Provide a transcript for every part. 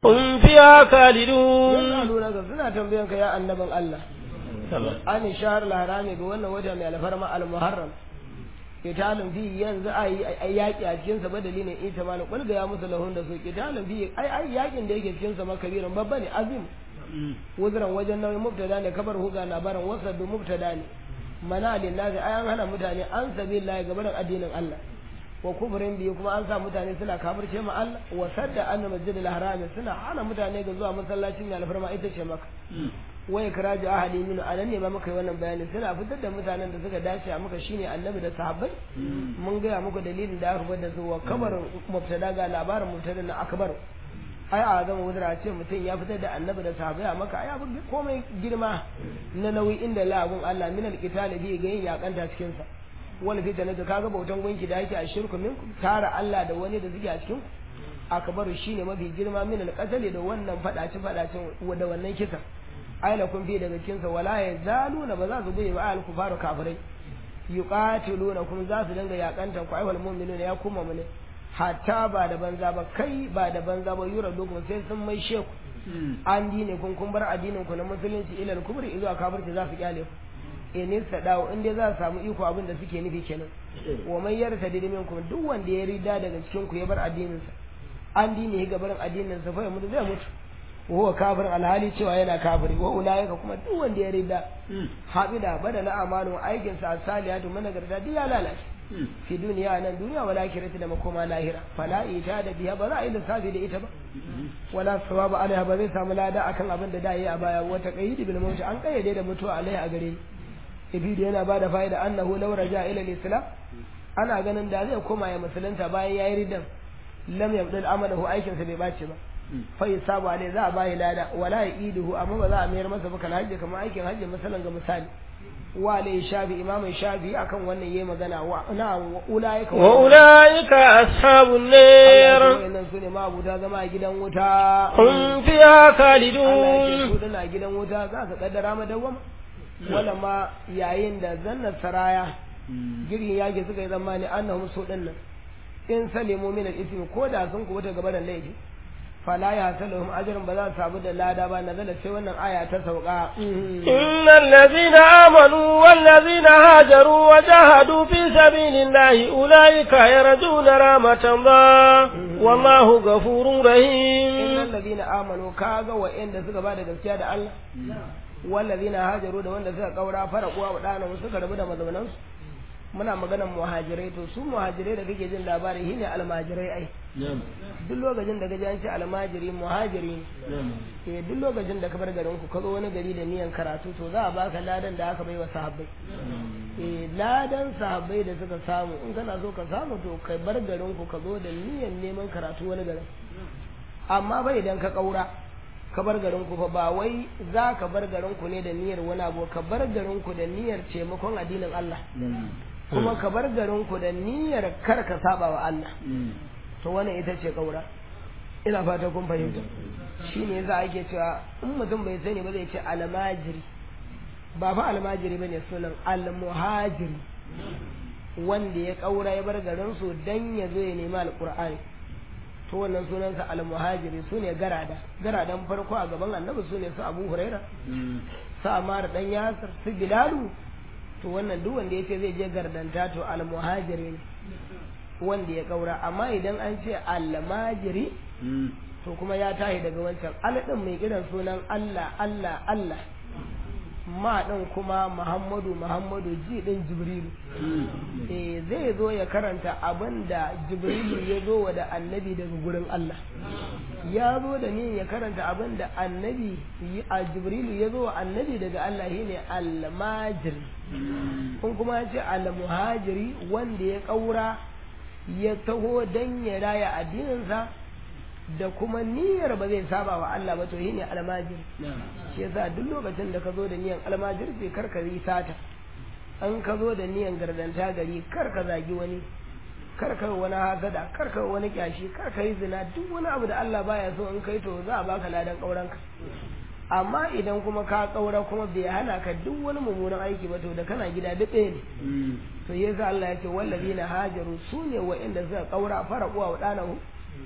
هم فيها خالدون yas'alunaka suna tambayan ka ya annabin Allah an shahar al-harami ga wannan wata mai alfarma al-muharram kitalun fi yanzu ai ai yaki a cikin sa badali ne ita malu kul ga ya musu lahun da su kitalun fi ai ai yakin da yake cikin sa makabirin babba ne azim wuzran wajen nauyi mubtada ne kabar huga labarin wasadu mubtada ne mana lin nazi ai an hana mutane an sabilillahi gaban addinin Allah wa kufrin biyu kuma an sa mutane suna kafirce ma Allah wa sadda anna masjidil haram suna hana mutane ga zuwa masallacin mai alfarma ita ce maka wai kiraji ahadi min anan ne ma muka yi wannan bayani suna fitar da mutanen da suka dace a muka shine annabi da sahabbai mun gaya muku dalilin da aka da su wa kabar mubtada ga labarin mubtada na akbar ai a zama wudura ce mutum ya fitar da annabi da sahabbai a maka ai abu komai girma na nauyi inda la'abun Allah min alqitali bi ga yin yakanta cikin sa wal fitna da kaga bautan gunki da yake a shirku minkum tara Allah da wani da suke a cikin akbaru shine mafi girma min alqatali da wannan fadaci fadacin da wannan kisa aila kun fi daga cikin sa wala yazaluna ba za su bai ba al kufaru kafirai yuqatiluna kun za su dinga yakantan ku ayyuhal mu'minuna ya kuma mu ne hatta ba da banza ba kai ba da banza ba yura dogon sai sun mai sheku an dine kun kun bar addinin ku na musulunci ilal kubri zuwa kafirci za su kyale ku in sadawo in dai za su samu iko abin da suke nufi kenan wa man yarta dimin ku duk wanda ya rida daga cikin ku ya bar addinin sa an dine ga barin addinin sa fa ya mutu zai mutu wa huwa kafir alhali cewa yana kafiri wa ulaika kuma duk wanda ya rida habida badala amalu aikin sa salihatu managarta duk ya lalace fi duniya nan duniya wala kirati da makoma lahira fala ita da biya ba za a yi lissafi da ita ba wala sawaba alaiha ba zai samu lada akan abin da da yi a baya wata qayyid bil mawt an kayyade da mutuwa alaiha a gare ni ibidu yana bada fa'ida annahu law raja ila al-islam ana ganin da zai koma ya musulunta bayan yayi ridan lam yabdal amalahu aikin sa bai bace ba fa yasabu alai za a bayi lada wala ya'iduhu amma ba za a mayar masa ba kan hajji kamar aikin hajji masalan ga misali wa alai shafi imamin shafi akan wannan yayi magana wa na ulaika wa ulaika ashabun nar wannan sune ma abuta zama a gidan wuta hum fiha Allah ya khalidun ce su dana gidan wuta za ka kaddara madawwama wala ma yayin da zanna saraya girin yage suka yi zamani annahum su din nan in salimu min al-ithmi ko da sun kubuta gabaran laifi fala ya salahum ajrun ba za su samu da lada ba nazala sai wannan aya ta sauka إن الذين آمنوا والذين هاجروا وجاهدوا في سبيل الله أولئك يرجون رحمة الله والله غفور رحيم innal ladina amanu kaga wa inda suka ba da gaskiya da Allah wallazina hajaru da wanda suka kaura faraquwa wa dana suka rabu da mazaunan su muna maganar muhajirai to su muhajirai da kake jin labari shine almajirai ai duk lokacin da kaji an ce almajiri muhajiri ne eh duk lokacin da ka bar garin ku ka zo wani gari da niyan karatu to za a baka ladan da aka bai wa sahabbai eh ladan sahabbai da suka samu in kana so ka samu to kai bar garin ku ka zo da niyan neman karatu wani garin amma bai idan ka kaura ka bar garin ku fa ba wai za ka bar garin ku ne da niyyar wani abu ka bar garin ku da niyyar taimakon addinin Allah kuma ka bar garin ku da niyyar kar ka saba wa Allah to wannan ita ce kaura ina fata kun fahimta shine yasa ake cewa in mutum bai sani ba zai ce almajiri ba fa almajiri bane sunan almuhajiri wanda ya kaura ya bar garin su dan ya zo ya nemi alqur'ani to wannan sunansa almuhajiri su ne garada garadan farko a gaban annabi su ne su abu huraira su amara dan yasir su bilalu to wannan duk wanda ya ce zai je gardanta to almuhajiri ne wanda ya kaura amma idan an ce almajiri to kuma ya tahi daga wancan aladin mai kiran sunan Allah Allah Allah ma ɗin kuma Muhammadu Muhammadu ji ɗin Jibrilu eh zai zo ya karanta abin da Jibrilu ya zo wa da annabi daga gurin Allah ya zo da ni ya karanta abin da annabi a Jibrilu ya zo wa annabi daga Allah shine al-majiri kun kuma ya ce al-muhajiri wanda ya ƙaura ya taho dan ya raya addininsa da kuma niyyar ba zai saba wa Allah ba to shine almajiri shi yasa duk lokacin da ka zo da niyyar almajirci kar ka yi sata an ka zo da niyyar gardanta gari kar ka zagi wani kar ka wani hasada kar ka wani kyashi kar ka yi zina duk wani abu da Allah baya so in kai to za a baka ladan kauranka amma idan kuma ka kaura kuma bai hana ka duk wani mummunan aiki ba to da kana gida duk ɗaya ne to yasa Allah ya ce wallazina hajaru sune wa'inda suka kaura fara uwa wa danahu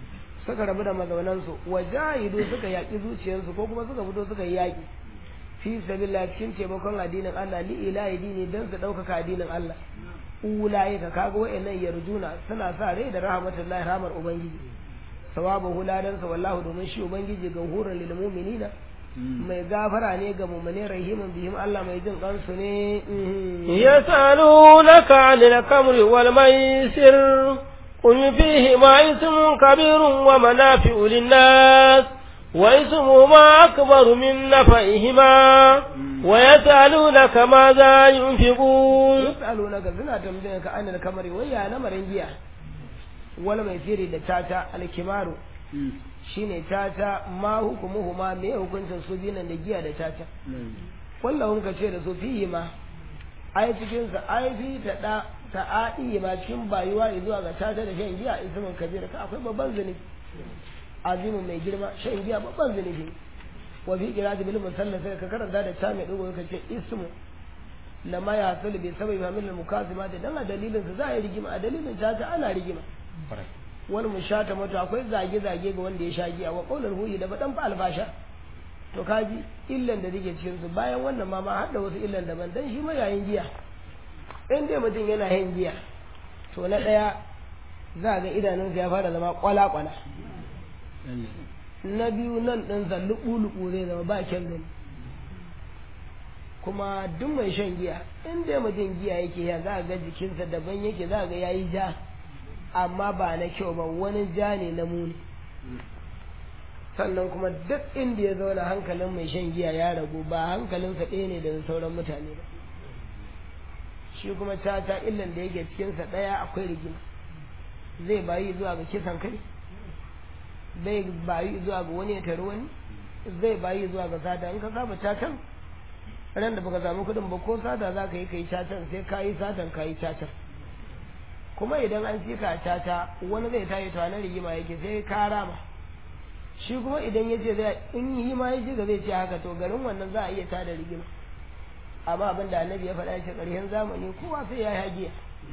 suka rabu da mazaunansu wajahidu suka yaƙi zuciyarsu ko kuma suka fito suka yi yaƙi fi sabilillah cikin taimakon addinin Allah li ilahi dini dan su ɗaukaka addinin Allah ulaika kaga wa'annan yarjuna suna sa rai da rahmatullahi rahmar ubangiji sawabu huladan sa wallahu domin shi ubangiji gahurun lil mu'minina mai gafara ne ga mu'mine rahimin bihim Allah mai jin kansu ne يسألونك عن الخمر والميسر قل فيهما اسم كبير ومنافع للناس واسمهما أكبر من نفعهما ويسألونك ماذا ينفقون yas'alunaka suna tambayar ka anil kamari wai ya lamarin giya wala mai siri da tata alkimaru shine tata ma hukumuhu ma me hukuncin su binan da giya da tata kullahum ka ce da su fihi ma ai cikin sa ai fi ta da ta ai ma cikin bayuwa zuwa ga tata da shan giya ismun kabir ka akwai babban zunubi azimin mai girma shan giya babban zunubi wa fi qira'ati bil musalla sai ka karanta da ta mai dogo ka ce ismu lama ya hasulu bai sabai ba min mukazima da dan a dalilin su za a yi rigima a dalilin tata ana rigima wani mun shata mata akwai zage zage ga wanda ya sha giya wa qaulul huyi da badan fa albasha to kaji illan da take cikin su bayan wannan ma ma har da wasu illan daban dan shi ma yayin giya in dai mutum yana yin giya to na daya za ga idanunsa ya fara zama kwala kwala na biyu nan ɗin sa luɓu zai zama ba kyan gani kuma duk mai shan giya in dai mutum giya yake ya za ga jikinsa daban yake za ga yayi ja amma ba na kyau ba wani ja ne na muni sannan kuma duk inda ya zauna hankalin mai shan giya ya ragu ba hankalinsa ɗaya ne da sauran mutane ba shi kuma tata illan da yake cikinsa ɗaya akwai rigima zai bayi zuwa ga kisan kai zai bayi zuwa ga wani ya tari wani zai bayi zuwa ga sata in ka saba tatan ran da baka samu kuɗin ba ko sata za ka yi ka yi tatan sai ka yi satan ka yi tatan kuma idan an ci ka tata wani zai tayi to na rigima yake sai ka rama shi kuma idan ya ce zai in yi ma ya ji ga zai ce haka to garin wannan za a iya tada rigima amma abin da annabi ya faɗa shi ƙarshen zamani kowa sai ya yi hagiya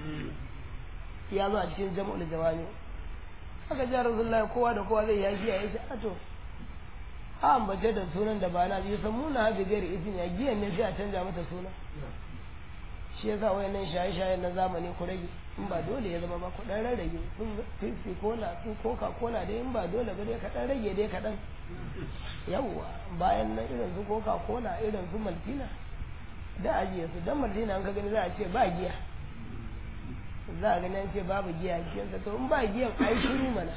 ya zo a cikin jam'ul jawami aka ji rasulullahi kowa da kowa zai yi hagiya ya ce a to a ambace da sunan da ba na biyu san muna haɗe gari izini a giyan ne sai a canja mata suna shi yasa wayannan shaye-shayen na zamani ku rage in ba dole ya zama ba ku dan rarrage sun fifi cola su coca cola dai in ba dole ba dai ka dan rage dai kaɗan yawwa bayan nan irin su coca cola irin su maltina da ajiye su dan maltina an ka gani za a ce ba giya za a gani an ce babu giya giyansa to in ba giyan ai shiru mana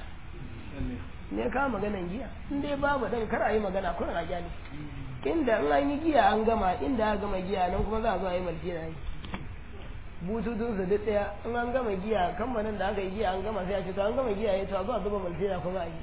ne ka maganan giya in dai babu dan kar a yi magana kun a gyale inda in an yi giya an gama inda aka gama giya nan kuma za a zo a yi maltina ne bututun su duk daya in an gama giya kamfanin da aka yi giya an gama sai a ce to an gama giya ya to a zo a zuba maltina kuma a yi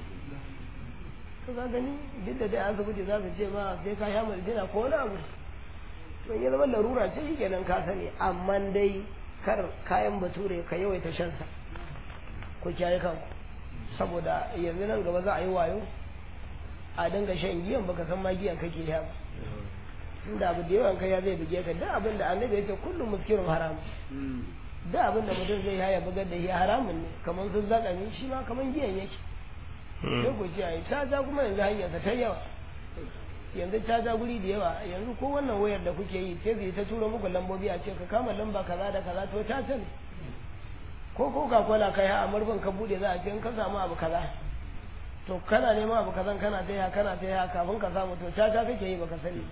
to ka gani duk da dai asibiti za su ce ma sai ka sha maltina ko wani abu to ya zama larura ce shi kenan ka sani amma dai kar kayan bature ka yawaita shansa ku kiyaye kanku saboda yanzu nan gaba za a yi wayo a dinga shan giyan baka san ma giyan kake sha ba inda abu da yawan kai ya zai buge ka da abin da annabi ya ce kullum muskirun haram da abin da mutum zai haya bugar da shi haramun ne kamar sun zaka ne shi ma kamar giyan yake sai ku ce ai caca kuma yanzu hanyarsa ta yawa yanzu caca guri da yawa yanzu ko wannan wayar da kuke yi sai zai ta tura muku lambobi a ce ka kama lamba kaza da kaza to caca ne ko coca cola kai a murfin ka bude za a ce in ka samu abu kaza to kana neman abu kazan kana ta ya kana ta ya kafin ka samu to caca kake yi baka sani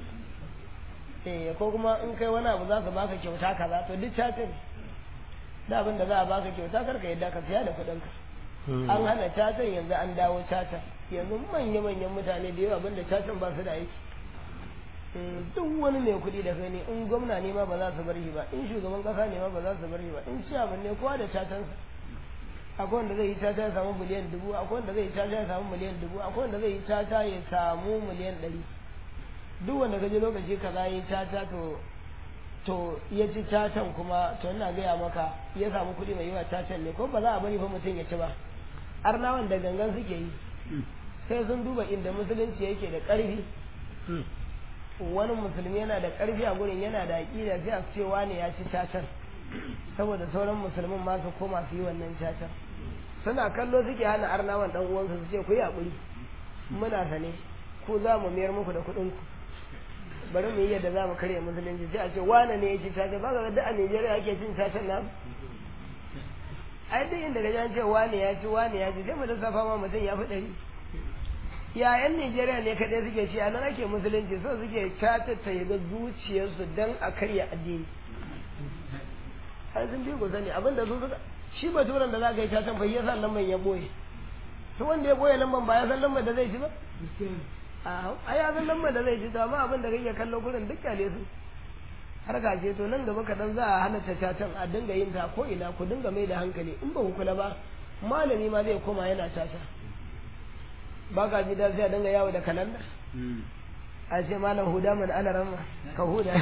eh ko kuma in kai wani abu za su baka kyauta kaza to duk caca ne da abin da za a baka kyauta kar ka yadda ka siya da kuɗin ka an hana cacan yanzu an dawo caca yanzu manya-manyan mutane da yawa abinda cacan ba su da aiki duk wani mai kuɗi da gani in gwamna ne ma ba za su bar shi ba in shugaban ƙasa ne ma ba za su bar shi ba in ciyaman ne kowa da cacansa akwai wanda zai yi caca ya samu miliyan dubu akwai wanda zai yi caca ya samu miliyan dubu akwai wanda zai yi caca ya samu miliyan ɗari duk wanda ka je lokaci kaza ya yi caca to to ya ci cacan kuma to ina gaya maka ya samu kuɗi mai yawa cacan ne ko ba za a bari fa mutum ya ci ba arnawan da gangan suke yi sai sun duba inda musulunci yake da ƙarfi wani musulmi yana da ƙarfi a gurin yana da aƙida sai a ce wane ya ci cacan saboda sauran musulmin ma su koma su yi wannan cacan suna kallo suke hana arnawan dan uwansu su ce ku yi haƙuri muna sane ko za mu mayar muku da kuɗin ku bari mu yi yadda za mu karya musulunci sai a ce wane ne ya ci caca ba ga da a Najeriya ake cin cacen nan ai duk inda gaji an ce wane ya ci wane ya ci sai mu lissafa ma mutum ya fi ɗari ya yan Najeriya ne kaɗai suke ci a nan ake musulunci so suke caca ta yi ga zuciyarsu don a karya addini ai sun bi ku sani abinda su suka shi baturan da za ka yi cacan bai ya san lamban ya boye to wanda ya boye lamban ba ya san lamban da zai ci ba a ya san lamban da zai ci to amma abin da kake kallo gurin duk kyale su har ka ce to nan gaba kaɗan za a halatta cacan a dinga yin ta ko ina ku dinga mai da hankali in ba ku kula ba malami ma zai koma yana caca ba ka ji da sai a dinga yawo da kalanda a ce malam huda man ana ramma ka huda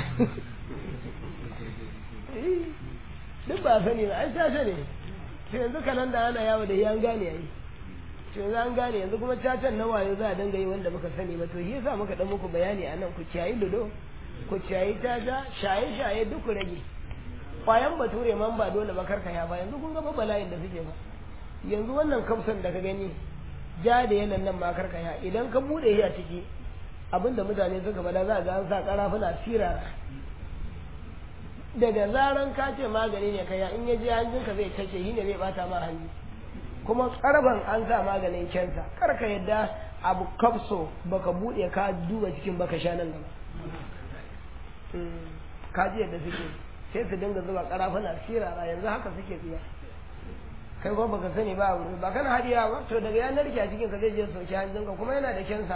duk ba sani ba an caca ne to yanzu kalanda ana yawo da yan gane yayi to yanzu an gane yanzu kuma cacan na wayo za a dinga yi wanda muka sani ba to shi yasa muka dan muku bayani a nan ku kiyayi ludo ku ciyayi taja shaye-shaye duk ku rage kwayan bature man ba dole ba karka ya ba yanzu kun ga bala'in da suke ba yanzu wannan kamsan da ka gani ja da yanan nan ma karka ya idan ka bude shi a ciki abinda mutane suka bada za ga an sa karafuna sirara daga zaran ka ce magani ne kaya in ya je hanjinka zai kashe shi ne zai bata ma hanji kuma karban an sa maganin kensa karka yadda abu kapso baka bude ka duba cikin baka sha nan gaba kaji yadda suke sai su dinga zuba karafuna sirara yanzu haka suke tsiya kai ko baka sani ba wuri ba kana hadiya ba to daga yanar ki a cikin ka zai je sauki hanjinka kuma yana da kensa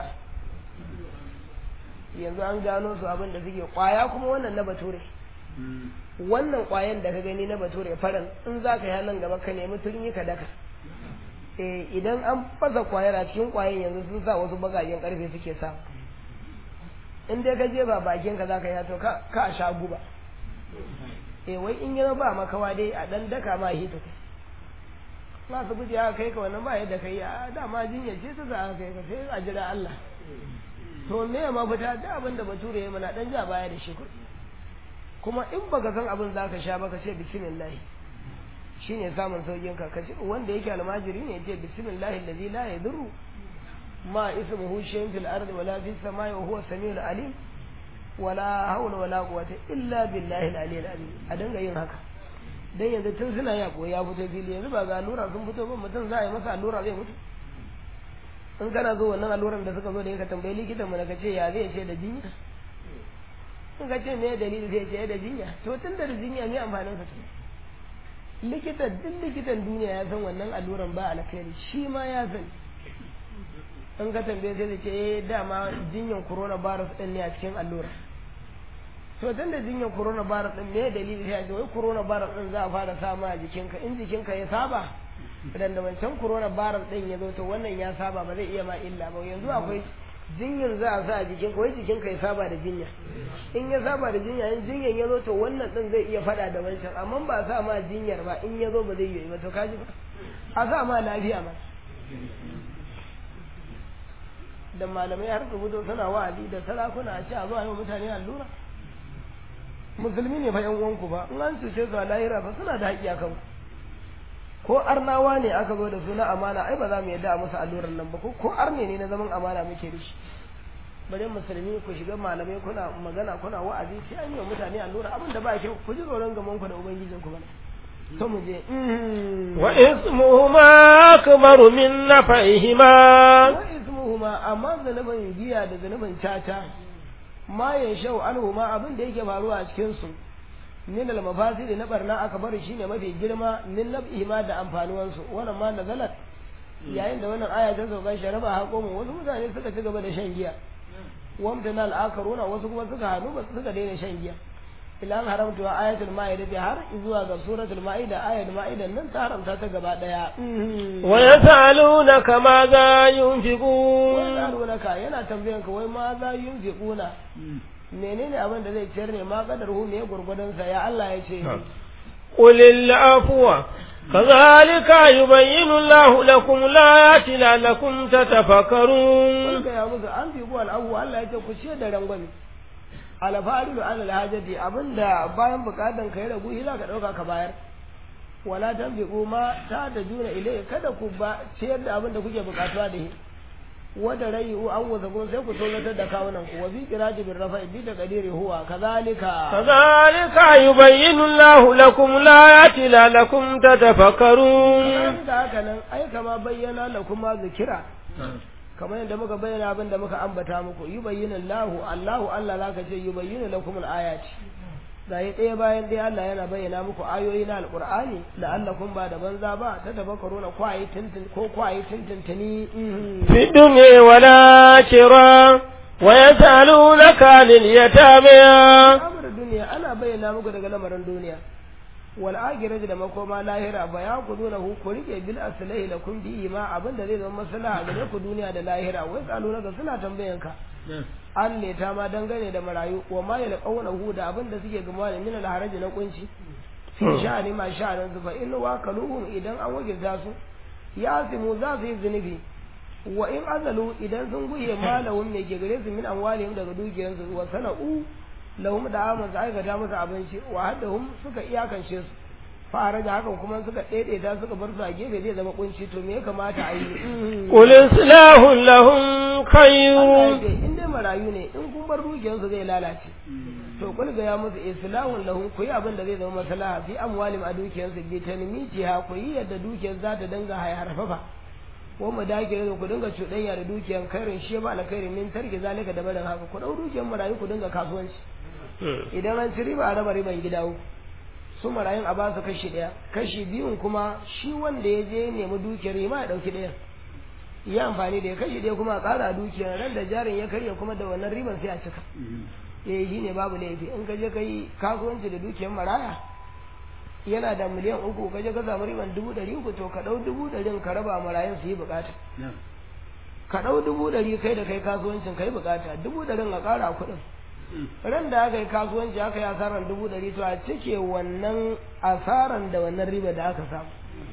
yanzu an gano su abin da suke kwaya kuma wannan na bature wannan kwayan da ka gani na bature faran in za ka yi nan gaba ka nemi turmi ka daka eh idan an fasa kwayar a cikin kwayan yanzu sun sa wasu bagajen karfe suke sa in dai ka je ba bakin ka zaka yi to ka ka sha guba eh wai in yana ba makawa dai a dan daka ma hita kai ma su guje aka kai ka wannan ba yadda kai a dama jinya ce ta za a kai ka sai a jira Allah to me ma fita da abin da bature ya mana dan ja baya da shi kuma in baka san abin zaka sha ba ka ce bismillah shine samun saukin ka kace wanda yake almajiri ne yace bismillah allazi la yadurru ma ismuhu shay'un fil ardi wala fis samai wa huwa samiul alim wala hawla wala quwwata illa billahi al-aliyyil azim a dinga yin haka dan yanzu tun suna ya ya fito fili yanzu ba ga allura sun fito ba mutum za a yi masa allura zai mutu in kana zo wannan alluran da suka zo da ka tambayi likitan mu ka ce ya zai ce da jinya in ka ce me dalili zai ce da jinya to tun da jinya me amfanin sa likita duk likitan duniya ya san wannan alluran ba alkhairi shi ma ya san in ka tambaye sai ce eh dama jinyan corona virus din ne a cikin allura to tun da jinyan corona virus din me dalili sai ce wai corona virus din za a fara sama a jikinka in jikinka ya saba idan da wancan corona virus din ya zo to wannan ya saba ba zai iya ma illa ba yanzu akwai jinyar za a sa a jikinka wai jikinka ya saba da jinya in ya saba da jinya in jinyan ya zo to wannan din zai iya fada da wancan amma ba sa ma jinyar ba in ya zo ba zai yi ba to kaji ba a sa ma lafiya ma da malamai har su fito suna wa'azi da sarakuna a ce a zuwa yi wa mutane allura musulmi ne fa yan uwanku ba in an cuce su a lahira ba suna da haƙƙi a kanku ko arnawa ne aka zo da su na amana ai ba za mu yadda a musu alluran nan ba ko ko arne ne na zaman amana muke da shi bari musulmi ku shiga malamai kuna magana kuna wa'azi sai an yi wa mutane allura abin da ba kyau ku ji tsoron gaman ku da ubangijin ku bane to mu je wa ismuhuma akbaru min nafa'ihima wa ismuhuma amma zanubin giya da zanubin caca ma yanshau anhuma abin da yake faruwa a cikin su min al mafasid na barna aka bari shine mafi girma min nab'ihima da amfanuwan su wannan ma nazalat yayin da wannan aya ta sauka sharaba haƙomu wasu mutane suka ci gaba da shan giya wamtana al-akaruna wasu kuma suka hannu ba suka daina shan giya ila an haramta ayatul ma'ida bi har zuwa ga suratul ma'ida ayatul ma'ida nan ta haramta ta gaba daya wa yasalunaka ma za yunfiqun wai yasalunaka yana tambayan ka wai ma za yunfiquna menene abin da zai ciyar ne ma kadar hu me gurgudan sa ya Allah ya ce قل العفو كذلك يبين الله لكم الآيات لعلكم تتفكرون wanda ya musu an fi buwal abu Allah ya ce ku ciyar da rangwame alfarilu alal hajati abinda bayan bukatan ka ya ragu shi za ka dauka ka bayar wala tanfiqu ma ta da juna ilai kada ku ba ciyar da abin da kuke bukatuwa da shi wada rayu an wasa kun sai ku tsoratar da kawunan ku wa bi kiraji bin rafa'i bi da qadiri huwa kazalika kazalika yubayyinu Allahu lakum layati la'allakum tatafakkarun kazalika haka nan ai kama bayyana lakum ma zikira kamar yadda muka bayyana abin da muka ambata muku yubayyinu Allahu Allahu Allah zaka ce yubayyinu lakum al-ayati gaye ɗaya bayan ɗaya Allah yana bayyana muku ayoyi na alƙur'ani la'allakum ba da banza ba ta tafakkaru na kwaye tintin ko kwaye tintintini fi dunya wala kira wa yasalunaka anil yatama amr duniya ana bayyana muku daga lamarin duniya wal akhirati da makoma lahira ba ya ku duna ku ku rike bil aslahi lakum bi ma abinda zai zama maslaha gare ku duniya da lahira wai tsalunaka suna tambayanka an leta ma dangane da marayu wa ma ya laƙauna hu da abin da suke gama da min alharaji na kunci fi sha'ani ma sha'anin su fa in wa kaluhum idan an wakilta su ya simu za su yi zunubi wa in azalu idan sun guye malahum ne ke gare su min amwalihim daga dukiyarsu wa sana'u lahum da aman su aikata musu abinci wa haddahum suka iyakance su fara da hakan kuma suka daidaita suka bar su a gefe zai zama kunci to me ya kamata a yi qul islahu lahum khayr in dai marayu ne in kun bar dukiyarsu zai lalace to kul ga ya musu islahun lahum ku yi abin da zai zama maslaha fi amwalim a dukiyarsu bi tanmiti ha ku yi yadda dukiyar za ta dinga hayarfafa ko mu dake da ku dinga cuɗanya da dukiyar kairin shi ba alkhairin min tarki zalika da barin haka ku dau dukiyar marayu ku dinga kasuwanci idan an ci riba a raba riban gida uku su marayun a ba su kashi ɗaya kashi biyun kuma shi wanda ya je nemi dukiyar ma ya ɗauki ɗaya yi amfani da ya kashi ɗaya kuma a ƙara dukiyar ran da jarin ya karya kuma da wannan riban sai a cika eh shi ne babu laifi in ka je ka yi kasuwanci da dukiyar maraya yana da miliyan uku ka je ka samu riban dubu ɗari uku to ka ɗau dubu ɗarin ka raba marayun su yi buƙata ka ɗau dubu ɗari kai da kai kasuwancin ka yi buƙata dubu ɗarin a ƙara kuɗin ran da aka yi kasuwanci aka yi asaran dubu ɗari to a cike wannan asaran da wannan riba da aka samu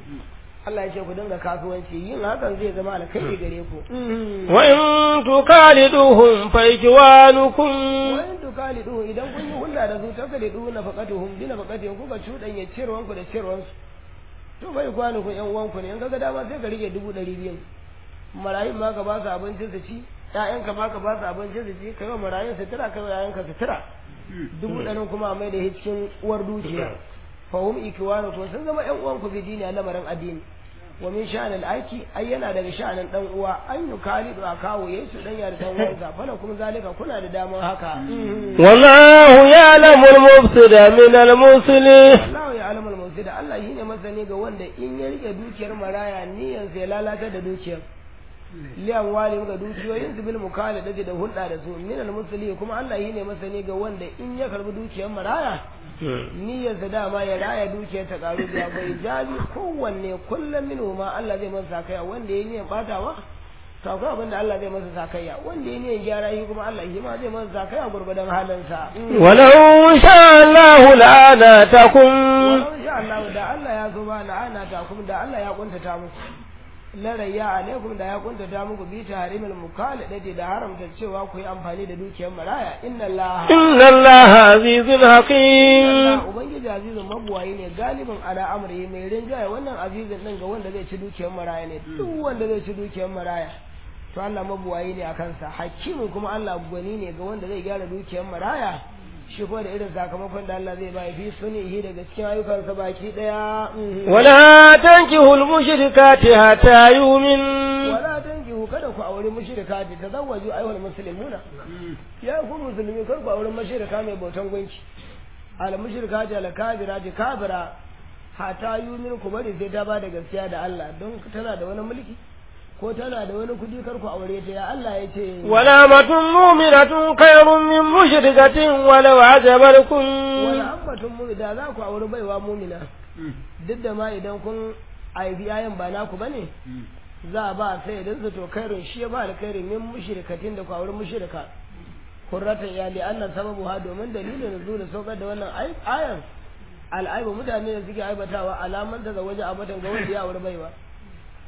Allah ya ce ku dinga kasuwanci yin hakan zai zama alkhairi gare ku wa in tukaliduhum fa ikwanukum wa in tukaliduhum idan kun yi hulɗa da su takalidu na faqatuhum bi na faqatihim kuka cuɗanya cirwan ku da cirwan su to fa ikwanukum yan uwan ku ne in kaga dama sai ka rike dubu ɗari biyu marayun ma ka ba su abincin su ci ƴaƴanka ma ka ba su abincin su ci kai wa marayun sutura kai wa ƴaƴanka sutura dubu ɗarin kuma a mai da cikin uwar dukiya fahum ikwanukum sun zama ƴan uwanku fi dini a lamarin addini wa min sha'anil aiki ai yana daga sha'anin dan uwa an yi kalidu a kawo yayi su dan yar dan uwansa fala kuma zalika kuna da damar haka wallahu ya'lamu al-mufsida min al-muslih Allah ya alamul mufsida Allah shine masani ga wanda in ya rike dukiyar maraya niyan sai lalata da dukiyar liyan wali ga dukiyoyin su bil mukalada da hulɗa da su min al-muslih kuma Allah shine masani ga wanda in ya karbi dukiyar maraya niyyarsa dama ya raya dukiyar ta karu da bai jabi kowanne kullum min ma Allah zai masa sakaya wanda ya niyyar batawa to akwai abin da Allah zai masa sakaya wanda ya niyyar gyara shi kuma Allah shi ma zai masa sakaya gurgudan halinsa walau sha Allah la'anatakum walau sha Allah da Allah ya zo ba la'anatakum da Allah ya kuntata muku larayya alaikum da ya kuntata muku bi tahrimil mukalladati da haramta cewa ku yi amfani da dukiyar maraya inna Allah inna Allah azizun hakim Allah ubangiji azizun mabuwayi ne galibin ala amri mai rinjaye wannan azizun din ga wanda zai ci dukiyar maraya ne duk wanda zai ci dukiyar maraya to Allah mabuwayi ne a kansa hakimin kuma Allah gwani ne ga wanda zai gyara dukiyar maraya shi kuma da irin sakamakon da Allah zai bai fi sunihi daga cikin ayyukansa baki daya wala tankihul mushrikati hatta yumin wala tankihu kada ku aure mushrikati tazawwaju ayyuhal muslimuna ya ku musulmi kar ku aure mushrika mai bautan gunki al mushrikati al kafirati kafira hatta yumin ku bari sai ta bada gaskiya da Allah don tana da wani mulki ko tana da wani kudi kar ku aure ta ya Allah ya ce wala matun mu'minatun khairun min mushrikatin walau ajabarkum wala ambatun mu da za ku aure baiwa mu'mina duk da ma idan kun aibi yayan ba naku bane za a ba sai idan su to khairun shi ba alkhairin min mushrikatin da ku aure mushrika kurrata iyali annan sababu ha domin dalilin nuzul saukar da wannan ayan al'aibu mutane da suke aibatawa alaman da waje abatan ga wanda ya aure baiwa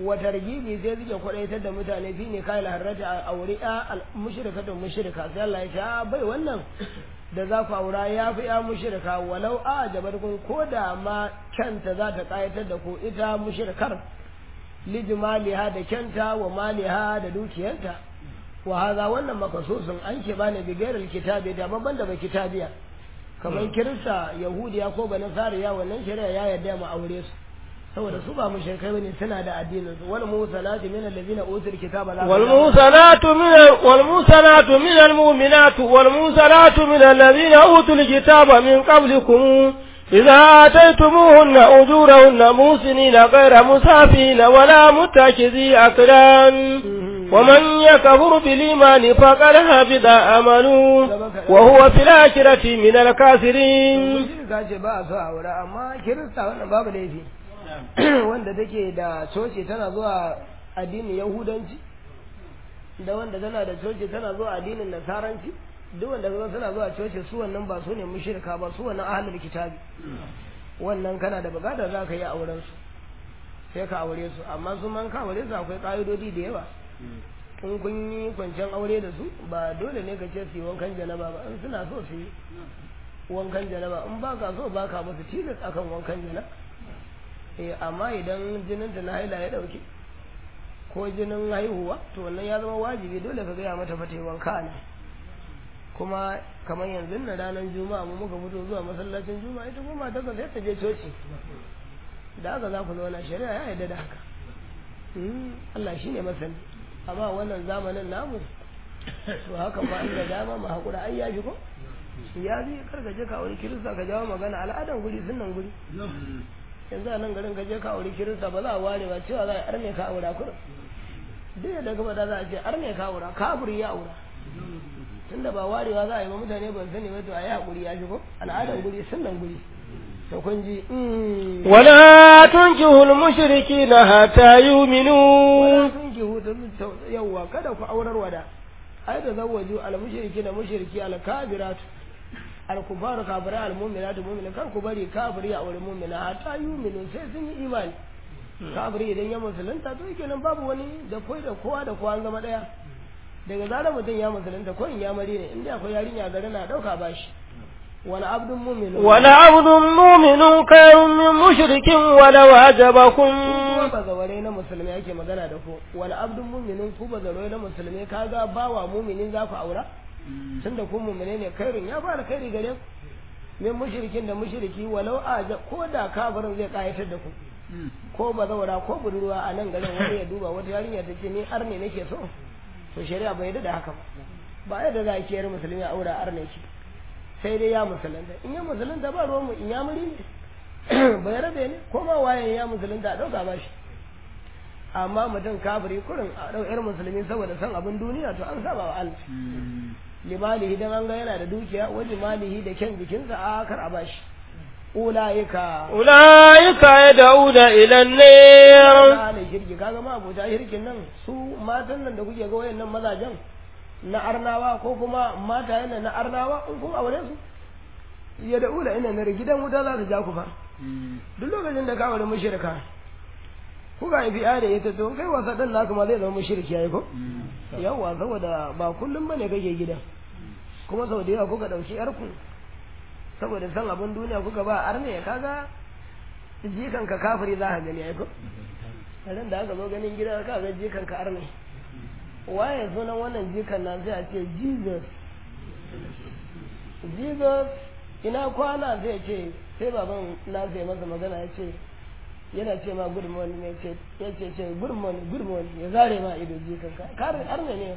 wa targibi sai suke kwadaitar da mutane fi ne kai harrata a aure ya mushrikatun mushrika sai Allah ya ce a bai wannan da za ku aura ya fi ya mushrika walau a jabarkun ko da ma kyanta za ta kayatar da ku ita mushrikar lijmaliha da kyanta wa maliha da dukiyarta wa haza wannan makasusun an ke bani bigairar kitabi da babban da ba kitabiya kamar kirista yahudiya ko ba nasariya wannan shari'a ya yarda mu aure su saboda su ba mushrikai bane suna da addinin su wal musanatu min allazina utul kitaba la wal musanatu min wal musanatu min al mu'minatu wal musanatu min allazina utul kitaba min qablikum إذا آتيتموهن أجورهن موسنين غير مسافين ولا متكذي أكلان ومن يكفر بالإيمان فقد هبط عمله وهو في الآخرة من الكافرين ce ba a so a wura amma kirista wannan babu laifi wanda take da coci tana zuwa addinin yahudanci da wanda tana da coci tana zuwa addinin nasaranci duk wanda kaga suna zuwa coci su wannan ba su ne mushrika ba su wannan ahlul kitabi wannan kana da bukatar za ka yi auren su sai ka aure su amma su man ka aure su akwai ka'idodi da yawa in kun yi kwanciyar aure da su ba dole ne ka ce su yi wankan janaba ba in suna so su yi wankan janaba in ba ka so ba ka musu tilas akan wankan janaba eh amma idan jinin ta na haila ya dauke ko jinin haihuwa to wannan ya zama wajibi dole ka gaya mata fata wanka ne kuma kamar yanzu na ranar juma'a mu muka fito zuwa masallacin juma'a ita kuma ta sai ta je coci da haka za ku zauna shari'a ya yarda da haka Allah shine masani amma wannan zamanin namu to haka ba inda dama mu hakura ai ya ji ko ya ji kar ka je ka aure kirista ka jawo magana al'adan guri sunnan guri yanzu a nan garin ka je ka aure kirista ba za a ware ba cewa za a arne ka aura kurin duk da gaba da za a ce arne ka aura kafiri ya aura tunda ba warewa za a yi ba mutane ban sani ba to a yi haƙuri ya shigo al'adar guri sunnan guri to kun ji wala tunkihul mushrikina hatta yu'minu wala tunkihu ta yawwa kada ku aurar wada ai da zawaju al mushrikina mushriki al kabiratu al kufaru kafira al mu'minatu mu'mina kar ku bari kafiri ya aure mu'mina hatta yu'minu sai sun yi imani kafiri idan ya musulunta to kenan babu wani da koi da kowa da kowa an zama daya daga zarar mutum ya musulunta ko in ya mari ne inda akwai yarinya gari na dauka bashi wani abdun mu'min wala abdun mu'minun khairun min mushrikin walau ajabakum kuma bazaware na musulmi ake magana da ku wani abdun mu'minun ku bazaware na musulmi kaga bawa mu'minin za ku aura tunda ku mu'mine ne khairun ya fara khairi gare ku min mushrikin da mushriki walau aja ko da kafirin zai kayatar da ku ko bazawara ko budurwa a nan garin wani ya duba wata yarinya ta ce ni arne nake so to shari'a bai yarda da haka ba ba yadda za a kiyar musulmi a aura arne ki sai dai ya musulunta in ya musulunta ba ruwan mu in ya muri ne bai rabe ne ko ma wayan ya musulunta a dauka ba shi amma mutum kafiri kurin a dau yar musulmi saboda san abin duniya to an saba wa Allah limalihi dan an ga yana da dukiya wa limalihi da kyan jikinsa a kar a bashi ulaika ulaika yad'una ila an-nar ne shirki kaga ma abota shirkin nan su matan nan da kuke ga wayannan mazajen na arnawa ko kuma mata yana na arnawa in kun aure su ya da ula ina na gidan wuta za ta ja ku fa duk lokacin da ka aure mushrika ku ga fi da ita to kai wasa dan naka ma zai zama mushriki yayi ko yawa saboda ba kullum bane kake gidan kuma sau da yawa kuka dauki yarku saboda san abin duniya kuka ba arne kaga jikan ka kafiri za ka gani ai ko ran da aka zo ganin gida ka ga jikan ka arne waye sunan wannan jikan nan sai a ce Jesus Jesus ina kwana zai ce sai baban na sai masa magana ya ce yana ce ma good morning ya ce ya ce ce good morning good morning ya zare ma ido jikan ka kare arne ne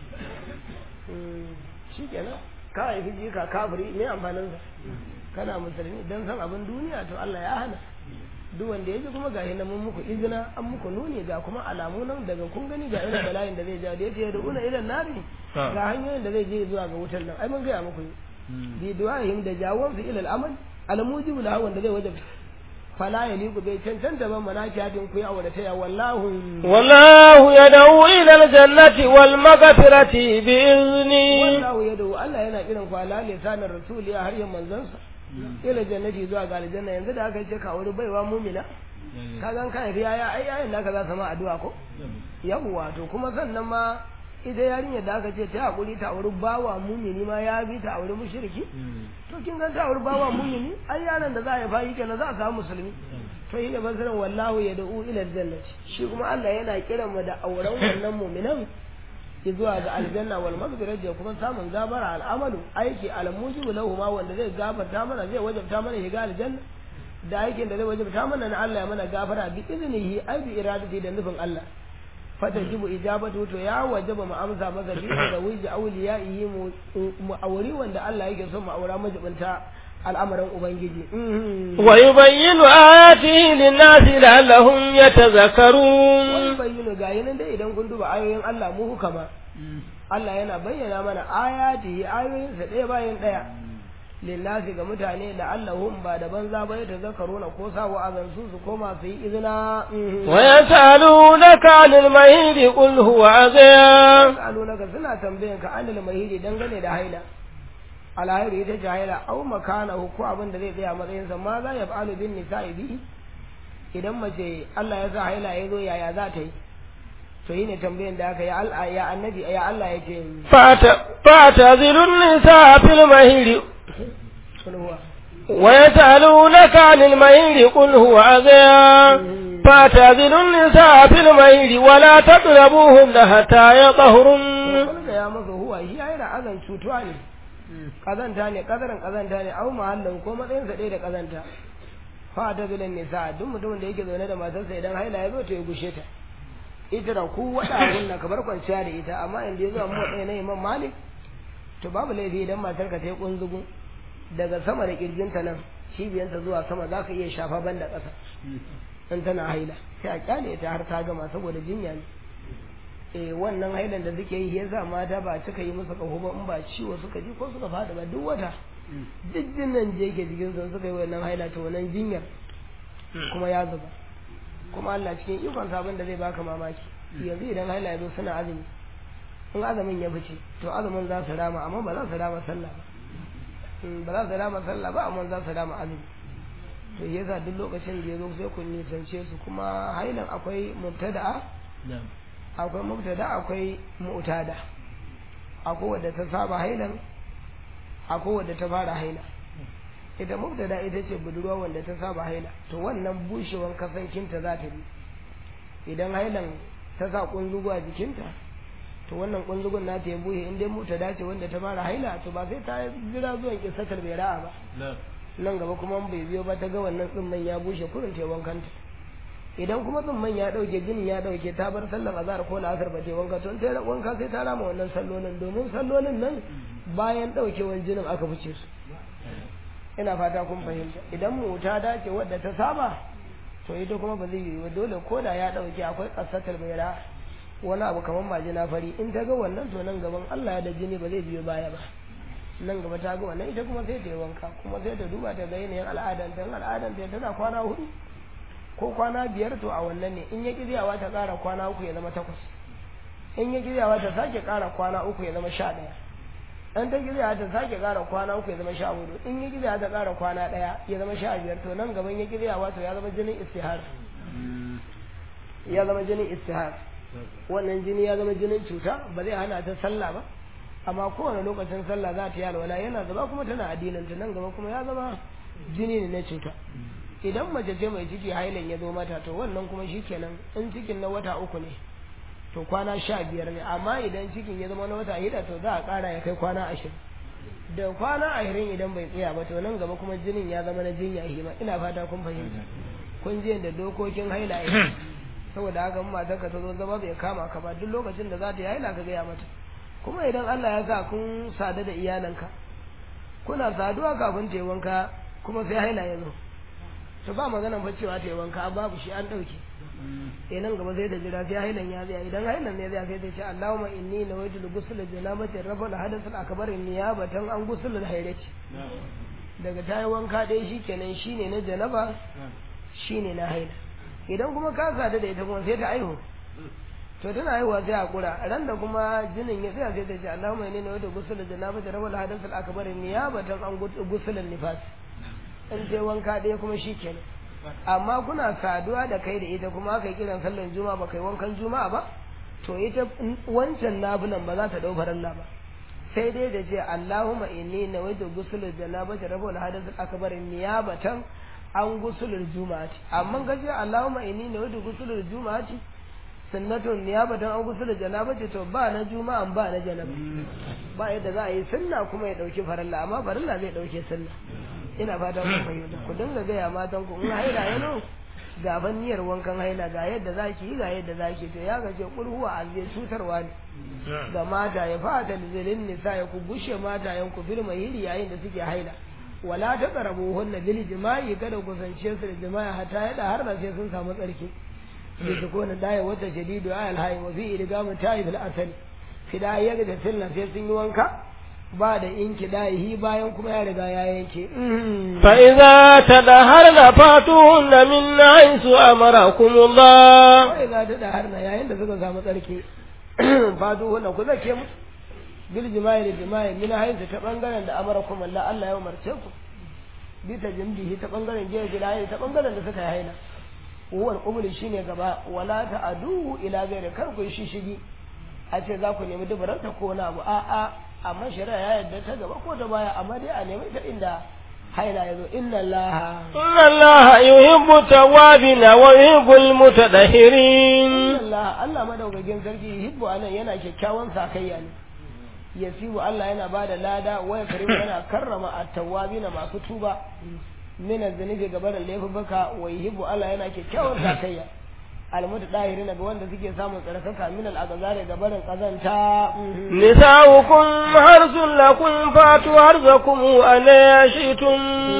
shi kenan ka haifi jika kafiri me amfanin sa kana musulmi dan san abin duniya to Allah ya hana duk wanda ya ji kuma ga na mun muku izina an muku nuni ga kuma alamu nan daga kun gani ga irin bala'in da zai ja da yace da una ilan nari ga hanyoyin da zai je zuwa ga wutar nan ai mun gaya muku bi du'ahim da jawon su ila al'amal al-mujibu lahu wanda zai wajaba fala yaliku bai cancanta ban manakiyatin ku ya aure ta ya wallahu wallahu yad'u ila al-jannati wal maghfirati bi izni wallahu yad'u Allah yana kiran ku ala lisanin rasuli har yin manzansa ila jannati zuwa ga aljanna yanzu da aka ce ka aure baiwa mumina ka gan ka haifi yaya ai yayin naka za su ma addu'a ko yawwa to kuma sannan ma ita yarinyar da aka ce ta hakuri ta auri bawa mumini ma ya bi ta auri mushriki to kin ga ta auri bawa mumini ai yaran da za a haifa yake na za a samu musulmi to yi ne basirin wallahu ya da'u ila jannati shi kuma Allah yana kiran mu da auren wannan muminan zuwa ga aljanna wal maghfirah da kuma samun gabara al'amalu aiki al-mujibu lahu ma wanda zai gafarta mana zai wajabta mana shiga aljanna da aikin da zai wajabta mana na Allah ya mana gafara bi iznihi ai bi iradati da nufin Allah fatajibu ijabatu to ya wajaba mu amsa masa bi da wiji awliyaihi mu auri wanda Allah yake son mu aura majibinta al'amarin ubangiji wa yubayyinu ayatihi lin-nasi la'allahum yatazakkarun wani bayyana ga yanan dai idan kun duba ayoyin Allah mu hukama Allah yana bayyana mana ayatihi ayoyin sa ɗaya bayan ɗaya lillahi ga mutane la'allahum ba da banza ba ya tazakkaruna ko sa wa'azan su su koma su yi izina wa yasalunaka 'anil mahidi qul huwa azan yasalunaka suna tambayan ka 'anil mahidi dangane da haila alhairi ita ce haila au makana ko abin da zai tsaya matsayinsa ma za ya fa'alu bin nisa'i bi idan mace Allah ya sa haila ya zo yaya za ta yi to yi ne tambayan da aka ya Allah ya annabi ya Allah ya ce fata fata zilun nisa fil mahiri ويسألونك عن المهير قل هو أذى فاعتزلوا النساء في المهير ولا تقربوهن حتى يطهرن ya masa huwa shi yana azan cutuwa ne kazanta ne kazarin kazanta ne au mahallin ko matsayin sa ɗaya da kazanta fa ta bilan nisa duk mutumin da yake zaune da matarsa idan haila ya zo to ya gushe ta ita da ku wada gunna ka bar kwanciya da ita amma inda ya zo mu ɗaya na imam malik to babu laifi idan matar ka ta yi kunzugu daga sama da kirjinta nan cibiyanta zuwa sama za ka iya shafa banda ƙasa in tana haila sai a kyale ta har ta gama saboda jinya ne eh wannan hailan da suke yi yasa mata ba cika yi musu kaho ba in ba ciwo suka ji ko suka fada ba duk wata duk jinnan je ke jikin su suka yi wannan haila to wannan jinyar kuma ya zuba kuma Allah cikin ikon sabon da zai baka mamaki yanzu idan haila ya zo suna azumi in azumin ya fice to azumin za su rama amma ba za su rama sallah ba ba za su rama sallah ba amma za su rama azumi to yasa duk lokacin da ya zo sai kun nisance su kuma hailan akwai mubtada'a akwai mubtada akwai mu'tada akwai wadda ta saba hailan akwai wadda ta fara haila ita mubtada ita ce budurwa wanda ta saba haila to wannan bushewan kasankinta za ta bi idan hailan ta sa kunzugu a jikinta to wannan kunzugun na ta ya buhe in dai mubtada ce wanda ta fara haila to ba sai ta jira zuwan kisatar bai ra'a ba nan gaba kuma bai biyo ba ta ga wannan tsimman ya bushe kurin ta wankanta idan kuma tsumman ya dauke jinin ya dauke ta bar sallar azhar ko la'asar ba ta wanka to ta wanka sai ta rama wannan sallolin domin sallolin nan bayan daukewan jinin aka fice su ina fata kun fahimta idan mu ta dace wadda ta saba to ita kuma ba zai yi ba dole ko da ya dauke akwai kasatar mai ra wani abu kamar majina fari in ta ga wannan to nan gaban Allah ya da jini ba zai biyo baya ba nan gaba ta ga wannan ita kuma sai ta yi wanka kuma sai ta duba ta ga yanayin al'adanta in al'adanta tana kwana hudu ko kwana biyar to a wannan ne in ya kiryawa ta ƙara kwana uku ya zama takwas in ya kiryawa ta sake ƙara kwana uku ya zama sha ɗaya in ta kiryawa ta sake ƙara kwana uku ya zama sha hudu in ya kiryawa ta ƙara kwana ɗaya ya zama sha biyar to nan gaban ya kiryawa to ya zama jinin istihar ya zama jinin istihar wannan jini ya zama jinin cuta ba zai hana ta sallah ba amma kowane lokacin sallah za ta yi alwala yana zama kuma tana addinin ta nan gaba kuma ya zama jini ne na cuta idan mace ce mai ciki hailan ya zo mata to wannan kuma shi kenan in cikin na wata uku ne to kwana sha biyar ne amma idan cikin ya zama na wata hida to za a ƙara ya kai kwana ashirin da kwana ashirin idan bai tsaya ba to nan gaba kuma jinin ya zama na jinya hima ina fata kun fahimta kun je da dokokin haila ya saboda haka in matar ka ta zo zama bai kama ka ba duk lokacin da za ta yi haila ka gaya mata kuma idan Allah ya sa kun sadu da iyalanka kuna saduwa kafin ta yi wanka kuma sai haila ya zo to ba maganan fa cewa ta yi wanka babu shi an ɗauke eh nan gaba sai da jira sai hailan ya tsaya idan hailan ne zai sai ta ce Allahumma inni nawaitu ghusl janabati rafa al-hadath al-akbar niyabatan an ghusl al-hayrati daga ta yi wanka ɗaya shikenan shine na janaba shine na haila idan kuma ka sadu da ita kuma sai ta aihu to tana haihuwa sai hakura ran da kuma jinin ya tsaya sai ta ce Allahumma inni nawaitu ghusl janabati rafa al-hadath al-akbar niyabatan an ghusl al-nifas in sai wanka ɗaya kuma shi kenan amma kuna saduwa da kai da ita kuma aka yi kiran sallan juma'a ba kai wankan juma'a ba to ita wancan nafilan ba za ta dau faralla ba sai dai da ce Allahumma inni nawaitu gusulul janabati rabbul hadath akbar niyabatan an gusulul juma'ati amma gaje Allahumma inni nawaitu gusulul juma'ati sunnatun niyabatan an gusulul janabati to ba na juma'a ba na janaba ba yadda za a yi sunna kuma ya dauki faralla amma faralla zai dauke sunna ina fata kun fahimta ku dinga gaya matan ku in haila ya ga ban niyyar wankan haila ga yadda zaki yi ga yadda zaki to ya gaje kulhuwa a zai cutarwa ne ga mata ya fata lizilin nisa ya ku bushe mata yan ku bil mahiri yayin da suke haila wala ta karabu hunna bil jima'i kada ku zance su da jima'i hata yada har da sai sun samu tsarki bi su kona daya wata jadidu ayal hayy wa fi idgamu ta'i fil asali fida ya ga tilna sai sun yi wanka ba da inki dahi bayan kuma ya riga ya yanke fa idza tadaharna fatuhunna min haythu amarakumullah fa idza tadaharna yayin da suka samu tsarki fatuhunna ku zake musu bil jima'i da jima'i min haythu ta bangaren da amarakumullah Allah ya umarce ku bi ta jimdihi ta bangaren jiya jilahi ta bangaren da suka yi haila huwal qubul shine gaba wala ta adu ila gairi kar ku shi shigi a ce za ku nemi dubaranta ko na abu a'a amma shari'a ya yarda ta gaba ko ta baya amma dai a nemi ta inda haila ya zo inna allaha inna allaha yuhibbu tawwabina wa yuhibbul mutatahhirin inna allaha Allah madaukakin sarki yuhibbu anan yana kyakkyawan sakayya ne yasibu Allah yana bada lada wa karimu yana karrama at-tawwabina masu tuba min az-zunubi gabaran laifuka wa yuhibbu Allah yana kyakkyawan sakayya almutu dahiri ga wanda suke samun tsarkaka min al-agazari ga barin kazanta nisa'ukum harsun lakum fatu harzakum an yashitum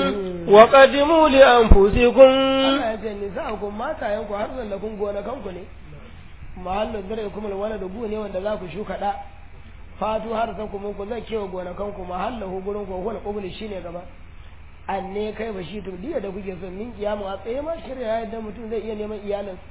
wa qaddimu li anfusikum Allah ya ce nisa'ukum matayen ku harsun lakum gona kanku ne mahallin dare kuma wani da ne wanda za ku shuka da fatu harzakum ku zai kewa gona kanku mahallahu gurin ku wal qubli shine gaba anne kai ba shi to diya da kuke son min kiyamu a tsaye ma shirya yadda mutum zai iya neman iyalinsa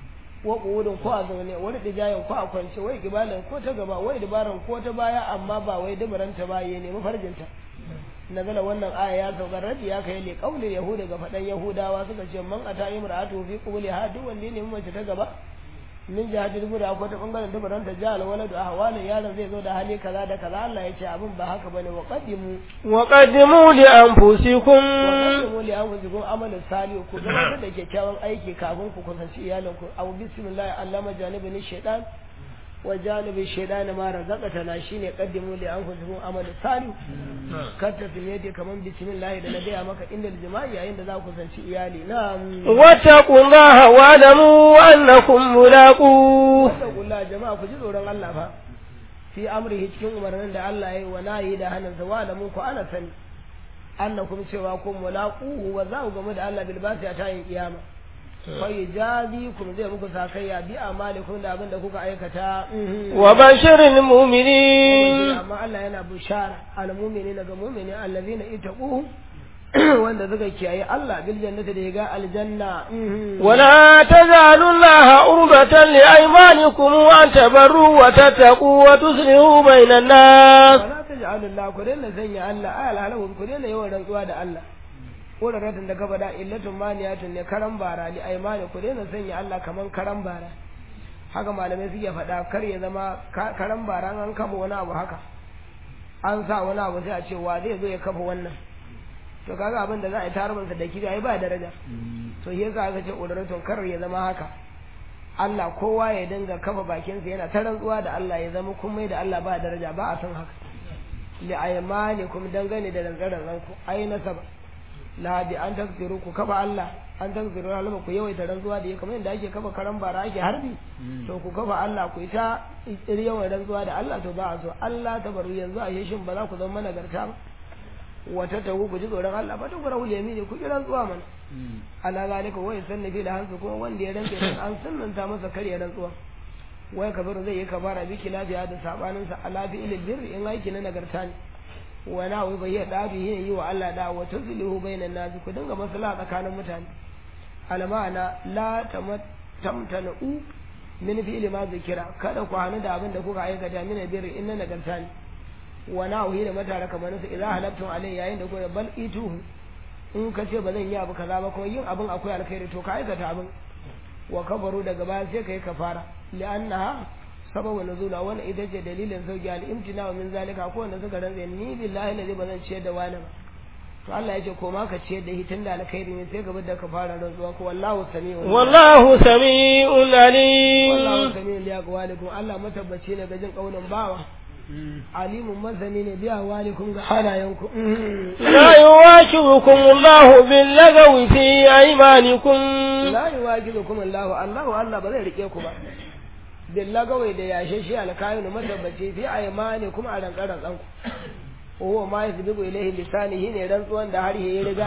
wa ƙudin ko a zaune wani dijayen ko a kwance wai gibalan ko ta gaba wai dabaran ko ta baya amma ba wai dabaranta ba ya nemi farjinta nazala wannan aya ya sauka rabi ya kai le kaulin yahuda ga faɗan yahudawa suka ce man ata imra'atu fi qubuli ha duk wanda ya nemi mace ta gaba min jihati dubuda ko ta bangaren dabaranta ja alwaladu ahwalin yaron zai zo da hali kaza da kaza Allah ya ce abin ba haka bane wa qaddimu wa qaddimu li anfusikum wa qaddimu li anfusikum amalan salih ku gabatar da kyakkyawan aiki kafin ku kusanci iyalinku aw bismillah allama janibin shaytan wa janibi shaytan ma razaqatana shine qaddimu li anfusikum amalan salih kar ta fiye kaman bismillah da na gaya maka inda jima'i yayin da za ku kusanci iyali na'am wattaqullaha wa lamu annakum mulaqu wattaqullaha jama'a ku ji tsoron Allah fa fi amrihi cikin umarnin da Allah ya yi wa nayi da hannunsa wa lamu ku ana sani annakum cewa kun mulaquhu wa za ku gamu da Allah bil basi a tayin kiyama fa yajazikum zai muku sakayya bi amalikum da abin da kuka aikata wa bashiril mu'minin amma Allah yana bushara al mu'minina ga mu'mini allazina ittaquhu wanda suka kiyaye Allah bil jannati da ya ga aljanna wala tazalu Allah urbatan li aymanikum an tabarru wa tattaqu wa tuslihu bainan nas wala taj'alu Allah ku dinna sanya Allah ayal halahu ku dinna yawan rantsuwa da Allah ratin da gaba da illatun maniyatun ne karan bara li aymani ku dinna sanya Allah kaman karan bara haka malamai suke faɗa kar ya zama karan bara an kafa wani abu haka an sa wani abu sai a ce wa zai zo ya kafa wannan to kaga abin da za a yi tarbansa da kibi ai ba daraja to shi yasa aka ce udaratun kar ya zama haka Allah kowa ya dinga kafa bakinsa yana ta rantsuwa da Allah ya zama kun mai da Allah ba daraja ba a san haka li aymanikum dangane da rantsaran ranku ai nasaba la bi an tafsiru ku kafa Allah an tafsiru halama ku yawaita rantsuwa da ya kamar yadda ake kafa karan bara ake harbi to ku kafa Allah ku ita yawan rantsuwa da Allah to ba a so Allah tabaru yanzu a shin ba za ku zama nagarta ba wata tagu ku ji tsoron Allah ba ta gura wuli yamini ku kiran zuwa mana ala zalika wai sanna fi da hansu kuma wanda ya rantsa dan an sunnanta masa karya rantsuwa wai kabaru zai yi kabara biki lafiya da sabanin sa ala fi ilil birri in aiki na nagarta ne wa na wai bai da bi yi wa Allah da wa tuzlihu bainan nas ku dinga maslaha tsakanin mutane almana la tamtanu min fi'li ma zikira kada ku hanu da abin da kuka aikata min birri in na nagarta ne wa na'uhi da matara kamar su idan halabtum alai yayin da kuka bal ituhu in ka ce ba zan yi abu kaza ba kuma yin abin akwai alkhairi to ka aikata abin wa kabaru daga baya sai kai kafara li'annaha sababu nuzula wannan ita ce dalilin sauki al-imtina min zalika ko wanda suka rantsa ni billahi la ba zan ciyar da wani ba to Allah ya ce ko ma ka ciyar da hitin da alkhairi ne sai gaba da kafara rantsuwa ko wallahu sami'un wallahu sami'un alim wallahu sami'un li aqwalikum Allah matabbaci ne ga jin kaulin bawa alimun masani ne biya walikum ga halayenku la yuwakibukum Allah bil lagawi fi aymanikum la yuwakibukum Allah Allah Allah ba zai rike ku ba bil lagawi da yashe shi alkayin matabbaci fi aymanikum a rankaran tsanku huwa ma yasbiqu ilayhi lisanihi ne rantsuwan da har ya riga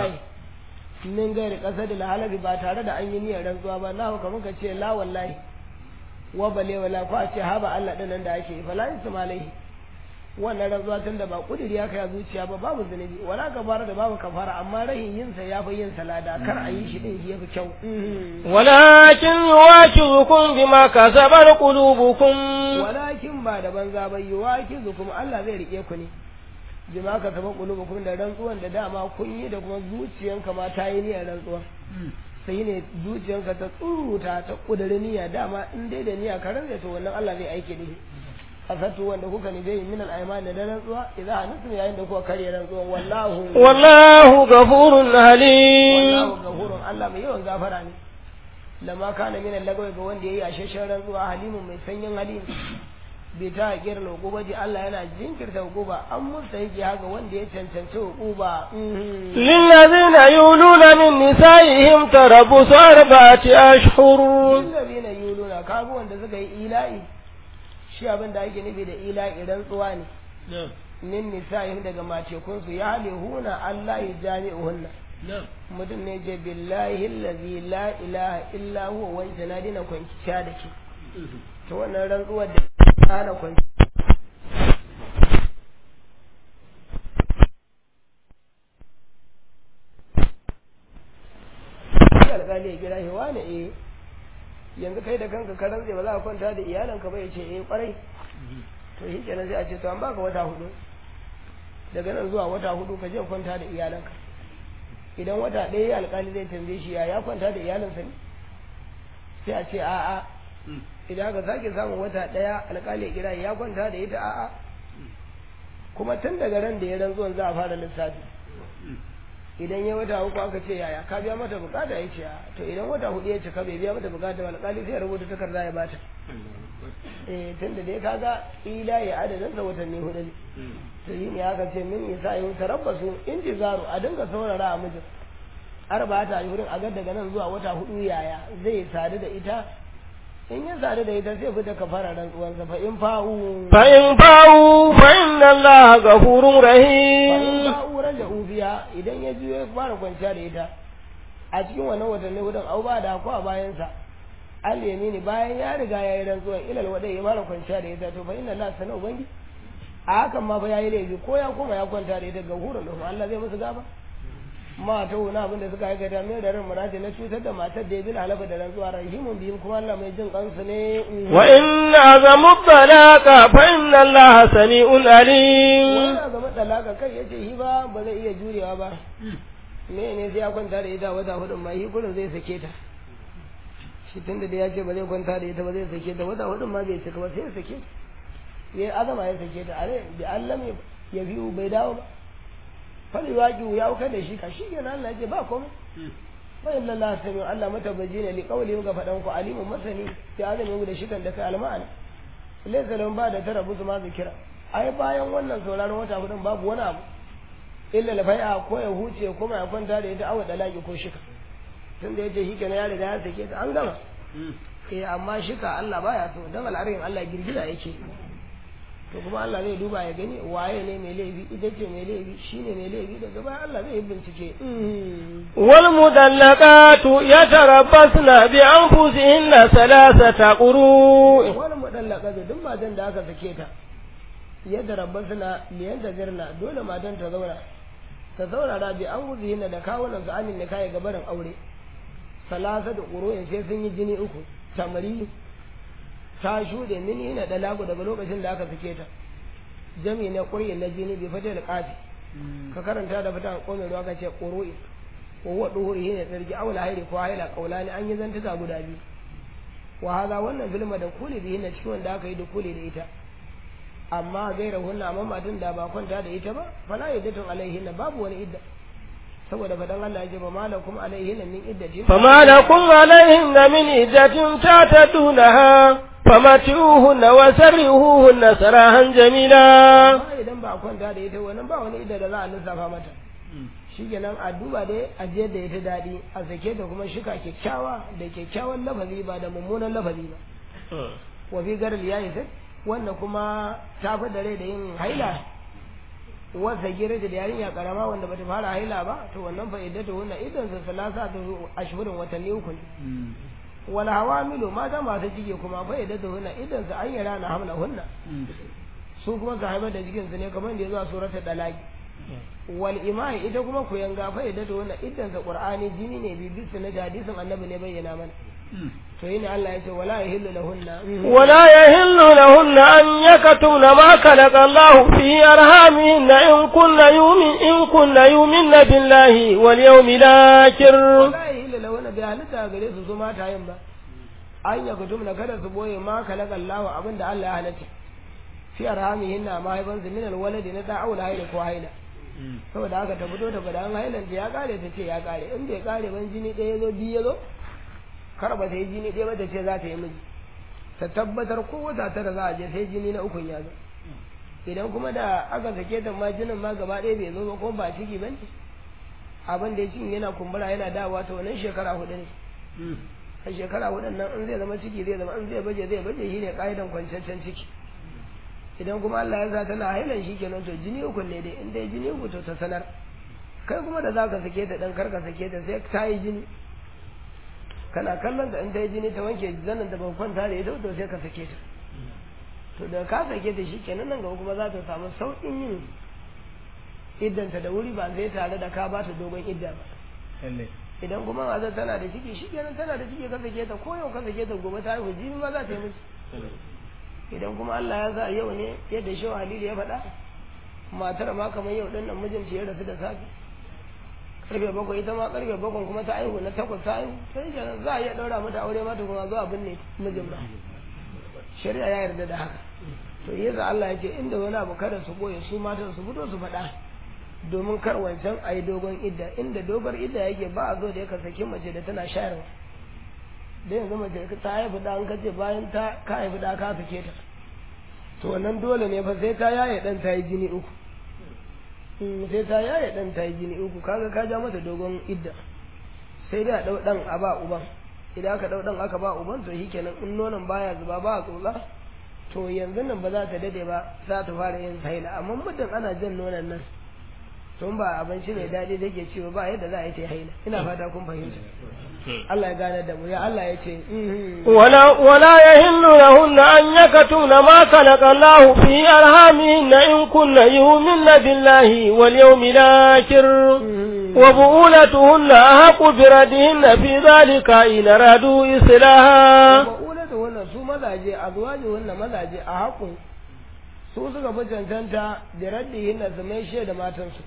min gairi kasar da halabi ba tare da an yi niyyar rantsuwa ba na kamar ka ce la wallahi wa bale wala ko a ce haba Allah din nan da ake fa la ismalai wannan rantsuwa tun da ba kudiri ya kai zuciya ba babu zunubi wala kabara da babu kafara amma rahin yin sa yafi yin salada kar a yi shi din shi yafi kyau walakin yuwakizukum bima kasabat qulubukum walakin ba da banza ba yuwakizukum Allah zai rike ku ne bima kasabat qulubukum da rantsuwan da dama kun yi da kuma zuciyanka ma ta yi niyyar rantsuwa sai ne zuciyanka ta tsuruta ta kudurin niyya dama in dai da niyya ka rantsa to wannan Allah zai aike da shi asatu wanda kuka ne bai min al-ayman da rantsuwa idza anatum yayin da kuka karya rantsuwa wallahu wallahu ghafurun halim wallahu ghafurun Allah mai yawan gafara ne lama kana min al-lagawi ga wanda yayi asheshen rantsuwa halimun mai sanyin hali bai ta hakiyar hukuba ji Allah yana jinkirta hukuba an musta yake haka wanda ya cancanci hukuba lillazina yuluna min nisaihim tarabbusu arba'ati ashhur lillazina yuluna kaga wanda suka yi ila'i shi abin da ake nufi da ila'i rantsuwa ne min nisa'ihim daga matekunsu ya halihuna Allah ya jami'uhunna mutum ne je billahi allazi la ilaha illa huwa wanda na dina kwanciya da ke to wannan rantsuwar da ana kwanci alƙali ya kira shi wane eh yanzu kai da kanka ka rantse ba za a kwanta da iyalanka ba ya ce eh kwarai to shi kenan sai a ce to an baka wata hudu daga nan zuwa wata hudu ka je kwanta da iyalanka idan wata ɗaya alƙali zai tambaye shi ya ya kwanta da iyalansa ne sai a ce a'a idan aka sake samun wata ɗaya alƙali ya kira ya kwanta da ita a'a kuma tun daga ran da ya rantsuwan za a fara lissafi idan ya wata uku aka ce yaya ka biya mata bukata ya ce to idan wata hudu ya cika bai biya mata bukata ba alƙali sai ya rubuta takarda ya bata eh tun da dai kaga ila ya adadin sa watanni hudu ne to yi ne aka ce min isa yau tarabbasu intizaru a dinga saurara a mijin arba ta yi wurin a ga daga nan zuwa wata hudu yaya zai sadu da ita in ya sadu da ita sai fita kafara rantsuwansa fa in fa'u fa in fa'u fa inna allaha ghafurur fa in rahim fa'u raja biya idan ya juyo ya fara kwanciya da ita a cikin wannan watanni hudun au ba da ko a bayansa al yamini bayan ya riga ya yi rantsuwan ilal wadai ya fara kwanciya da ita to fa inna allaha sana ubangi a hakan ma fa yayi laifi ko ya koma ya kwanta da ita ga hurun Allah zai musu gaba mata wani abin da suka aikata mai da ran murati na cutar da matar da ya bin halaba da rantsuwa rahimun biyun kuma Allah mai jin kansu ne wa in azamu talaqa fa inna allaha sami'un alim wani ga matsalaka kai ya ce shi ba ba zai iya jurewa ba me ne sai ya kwanta da ita wata hudun ma shi kullum zai sake ta shi tun da ya ce ba zai kwanta da ita ba zai sake ta wata hudun ma bai cika ba sai ya sake ta ya azama ya sake ta are da Allah ya biyu bai dawo ba fali waki ya wuka da shi ka shi kenan Allah ya ce ba komai fa inna Allah sami Allah matabbaji ne li qawli ga fadan ku alimun masani ya azami da shi kan da kai alma'ana laysa lahum ba da tarabu ma zikira ai bayan wannan sauraron wata hudun babu wani abu illa lafai'a ko ya huce ko ya kwanta da ita awa dalaki ko shika tunda yace shi kenan ya riga ya sake ta an gama eh amma shika Allah baya so dan al'arin Allah girgiza yake to kuma Allah zai duba ya gani waye ne mai laifi ita ce mai laifi shine mai laifi daga baya Allah zai yi bincike wal mudallaqatu yatarabbasna bi anfusihinna thalathata quru wani mudallaka da duk matan da aka sake ta yadda rabbasna liyan da girna dole matan ta zauna ta saurara bi an wuzihinna da kawunan su amin da kai gabarin aure salasa da ƙuroyin sai sun yi jini uku tamari ta shuɗe mini na dalagu daga lokacin da aka sake ta jami na ƙuri na jini bai fata da ƙafi ka karanta da fitan ƙome ruwa ka ce ƙuro'i wa huwa duhuri shine tsarki aula hairi ko haila kaulani an yi zantuka guda biyu wa hada wannan filma da kuli bihi na cikin wanda aka yi da kuli da ita amma gaira hunna amma matan da ba kwanta da ita ba fala iddatun alaihinna babu wani idda saboda fadan Allah ya ce ba malakum alaihinna min iddati فما لكم عليهن من عدة تعتدونها فمتعوهن وسرهوهن سراحا جميلا amma idan ba kwanta da ita wannan ba wani idda da za a lissafa mata shikenan a duba dai a je da ita daɗi a sake ta kuma shika kyakkyawa da kyakkyawan lafazi ba da mummunan lafazi ba wa fi garin ya yi sai wanda kuma ta fi da rai da yin haila wasa gira da yarinya karama wanda bata fara haila ba to wannan fa iddatu wannan idan sa salasa ta ashhurin watanni uku ne wala hawamilu mata masu ciki kuma fa iddatu wannan idan sa an yara na hamla hunna su kuma su haifar da jikin su ne kamar da ya zuwa suratul dalaki wal imai ita kuma ku yanga fa iddatu wannan idan sa qur'ani jini ne bi bisu na hadisin annabi ne bayyana mana to yini Allah ya ce wala yahillu lahunna ولا يهل لهن أن يكتمن ما خلق الله في أرحامهن إن كن يؤمن إن كن يؤمن بالله واليوم الآخر wala yahillu lahunna bi halitta gare su su mata yin ba an ya kutum na kada su boye ma khalaqa Allah abinda Allah ya halatta fi arhamihinna ma haiban su min alwaladi na da aula haila ko haila saboda haka ta fito ta faɗa an hailan ta ya kare ta ce ya kare in bai kare ban jini ɗaya ya zo biyu ya zo kar ba ta yi jini ɗaya ba ta ce za ta yi miji ta tabbatar ko wata tara za a je sai jini na ukun ya zo idan kuma da aka sake ta ma jinin ma gaba ɗaya bai zo ba ko ba ciki ba ne abin da ya cikin yana kumbura yana dawowa ta wannan shekara hudu ne a shekara hudun nan in zai zama ciki zai zama in zai baje zai baje shi ne ƙa'idan kwanciyar ciki idan kuma Allah ya sa tana hailan shi kenan to jini uku ne dai in dai jini uku to ta sanar kai kuma da za ka sake ta dan kar ka sake ta sai ta yi jini kana kallon ta in ta yi jini ta wanke zanen da ban kwanta da ita to sai ka sake ta to da ka sake ta shi kenan nan gaba kuma za ta samu sauƙin yin iddanta da wuri ba zai tare da ka ba ta dogon idda ba idan kuma mazan tana da ciki shi kenan tana da ciki ka sake ta ko yau ka sake ta gobe ta haihu jini ma za ta yi miki idan kuma Allah ya sa yau ne yadda shi Halilu ya faɗa matar ma kamar yau ɗin nan mijinta ya rasu da safe karfe bakwai ita ma karfe bakwai kuma ta aihu na takwas ta aihu sai kenan za a iya ɗaura mata aure mata kuma zuwa binne mijin ba shari'a ya yarda da haka to yasa Allah ya ce inda wani abu kada su boye su matan su fito su faɗa domin kar wancan a yi dogon idda inda dogon idda yake ba a zo da yaka saki mace da tana shayarwa da yanzu mace ta haifi da an kace bayan ta ka haifi da ka sake ta to wannan dole ne fa sai ta yaye dan ta yi jini uku sai ta yaye dan ta yi jini uku kaga ka ja mata dogon idda sai dai a dau dan a ba uban idan aka dau dan aka ba uban to shikenan in nonon baya zuba ba a tsotsa to yanzu nan ba za ta dade ba za ta fara yin haila amma muddin ana jan nonon nan tun ba abinci mai daɗi da ke ciwo ba yadda za a yi ta haila ina fata kun fahimta Allah ya gane da mu ya Allah ya ce ولا ولا يهل لهن أن يكتمن ما خلق الله في أرحامهن إن كن يؤمن بالله واليوم الآخر وبؤولتهن أحق بردهن في ذلك إن أرادوا إصلاحا ba'ulatu wannan su mazaje azwaji wannan mazaje a haƙun su suka fi cancanta da raddihin da su mai da matansu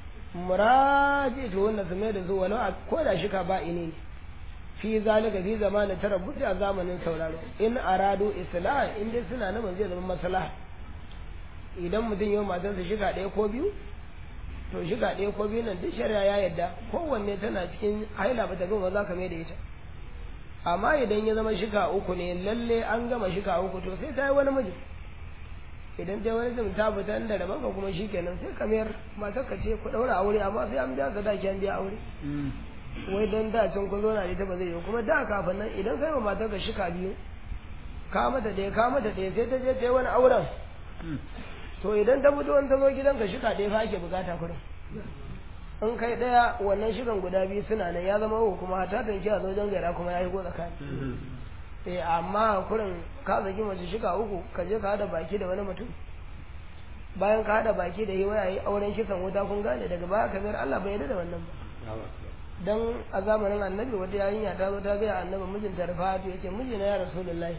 muraji to wannan su mai da su walau a ko da shi ka ba ini ne fi zalika fi zamanin tarabbuti a zamanin sauraro in aradu islah in dai suna nan zai zama maslaha idan mutum yau matarsa shiga ɗaya ko biyu to shiga ɗaya ko biyu nan duk shari'a ya yadda kowanne tana cikin haila ba ta gama za ka mai da ita amma idan ya zama shika uku ne lalle an gama shika uku to sai ta yi wani miji idan ta yi wani zai ta fita da daban ka kuma shi kenan sai ka mayar matar ka ce ku ɗaura aure amma sai an biya sadaki an biya aure wai don da can kun zauna ita ba zai yi kuma da kafin nan idan kai ma matar ka shika biyu ka mata ɗaya ka mata ɗaya sai ta je ta yi wani auren to idan ta fito in ta zo gidan ka shika ɗaya fa ake bukata kurin in kai ɗaya wannan shigan guda biyu suna nan ya zama uku kuma ta tanki a zojen gaira kuma ya yi go tsakani eh amma kurin ka zaki mace shiga uku ka je ka hada baki da wani mutum bayan ka hada baki da yi waya yi auren kisan wuta kun gane daga baya kamar Allah bai yarda da wannan ba dan a zamanin annabi wata yarinya ta zo ta ga annabi mijinta Rifatu yace mijina ya rasulullahi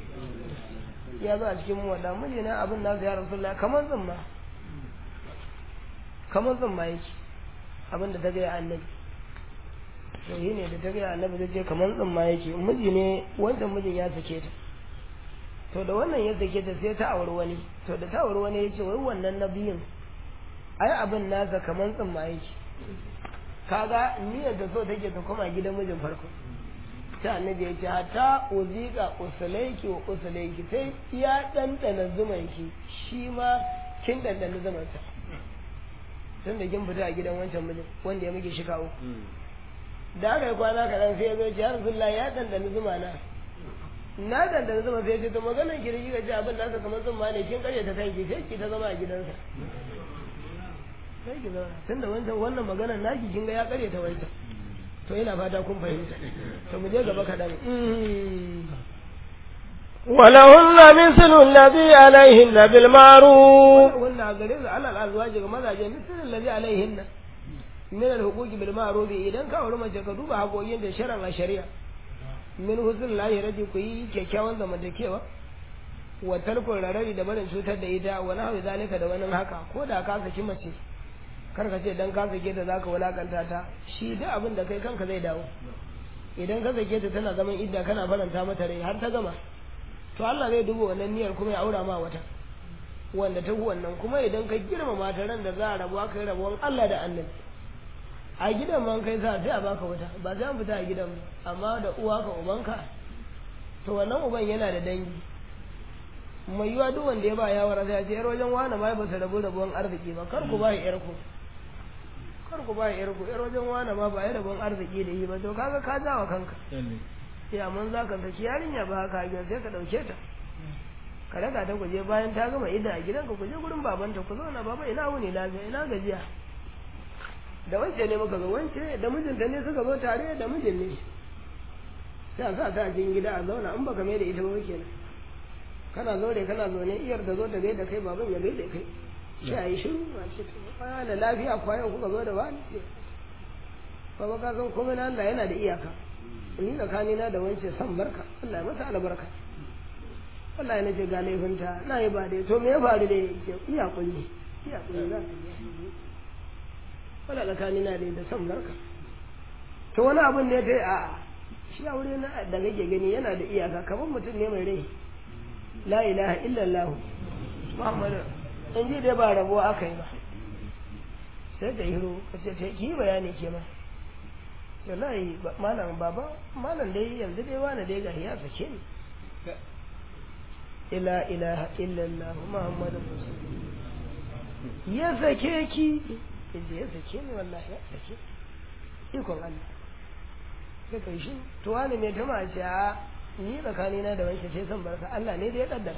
ya zo a cikin mu wada mijina abin nasu ya rasulullahi kamar zumma kamar zumma yake abin da ta gaya annabi to shi ne da ta gaya annabi ta ce kamar tsimma yake miji ne wancan mijin ya sake ta to da wannan ya sake ta sai ta auri wani to da ta auri wani ya ce wai wannan na biyun ai abin nasa kamar tsimma yake kaga niyyar da so take ta koma gidan mijin farko ta annabi ya ce hatta uzika usulaiki wa usulaiki sai ya ɗanɗana zumanki shi ma kin ɗanɗana zumansa tun da kin fita a gidan wancan mijin wanda ya muke shika uku da aka yi kwana kaɗan sai ya zo ce har zulla ya ɗanɗana zuma na na ɗanɗana zuma sai ya ce to maganar ki da kika ji abin nasa kamar zuma ne kin karya ta kanki sai ki ta zama a gidansa sai ki zauna tun da wancan wannan maganar naki kin ga ya karya ta wancan to ina fata kun fahimta to mu je gaba kaɗan ولهن مثل الذي عليهن بالمعروف wannan gare su alal azwaji ga mazaje misal allazi alaihinna min al-huquqi bil ma'ruf idan ka aure mace ka duba haƙoƙin da sharan a shari'a min husn lahi radi ku yi kyakkyawan zamantakewa wa tarkun rarari da barin cutar da ita wa nahwi zalika da wani haka ko da ka saki mace kar ka ce dan ka sake ta zaka wulakanta ta shi duk abin da kai kanka zai dawo idan ka sake ta tana zaman idda kana faranta mata rai har ta gama to Allah zai duba wannan niyyar kuma ya aura ma wata wanda ta wannan kuma idan ka girmama ta ran da za a rabu aka yi rabuwan Allah da annabi a gidan man kai sa sai a baka wata ba sai an fita a gidan ba amma da uwa ka ubanka to wannan uban yana da dangi mai yiwa duk wanda ya ba yawara sai a ce yar wajen wani ma ba su rabu rabuwan arziki ba kar ku ba yar ku kar ku ba yar ku yar wajen wani ma ba ya rabuwan arziki da yi ba to kaga ka jawa kanka ya mun za ka saki yarinya ba haka a sai ka ɗauke ta ka daga ta kuje bayan ta gama ida a gidanka ku je gurin babanta ku zauna baba ina wuni lafiya ina gajiya da wance ne muka zo wance da mijinta ne suka zo tare da mijin ne sai a sa ta cikin gida a zauna in baka mai da ita ba kenan kana zo da kana zo ne iyar da zo ta gaida kai baban ya gaida kai sai a yi shiru a ce da lafiya kwayan kuka zo da wani baba ka san komai na Allah yana da iyaka ni tsakanina da wance san barka Allah ya mata albarka Allah ya nace ga laifinta na yi ba dai to me ya faru da iya kunyi iya kunyi za ta wala tsakanina da da san barka to wani abin ne dai a shi aure na da kake gani yana da iyaka kamar mutum ne mai rai la ilaha illallah muhammadu in ji dai ba rabuwa aka yi ba sai da hiro ka ce ta ki bayani ke ma wallahi malam baba malam dai yanzu dai wani dai ga ya sake ni ila ilaha illallah muhammadu rasulullah ya sake ki inda ya sake ni wallahi ya sake ikon Allah sai kai shi to wani mai tama ce a ni tsakanina da wanke sai san barka Allah ne da ya kaddara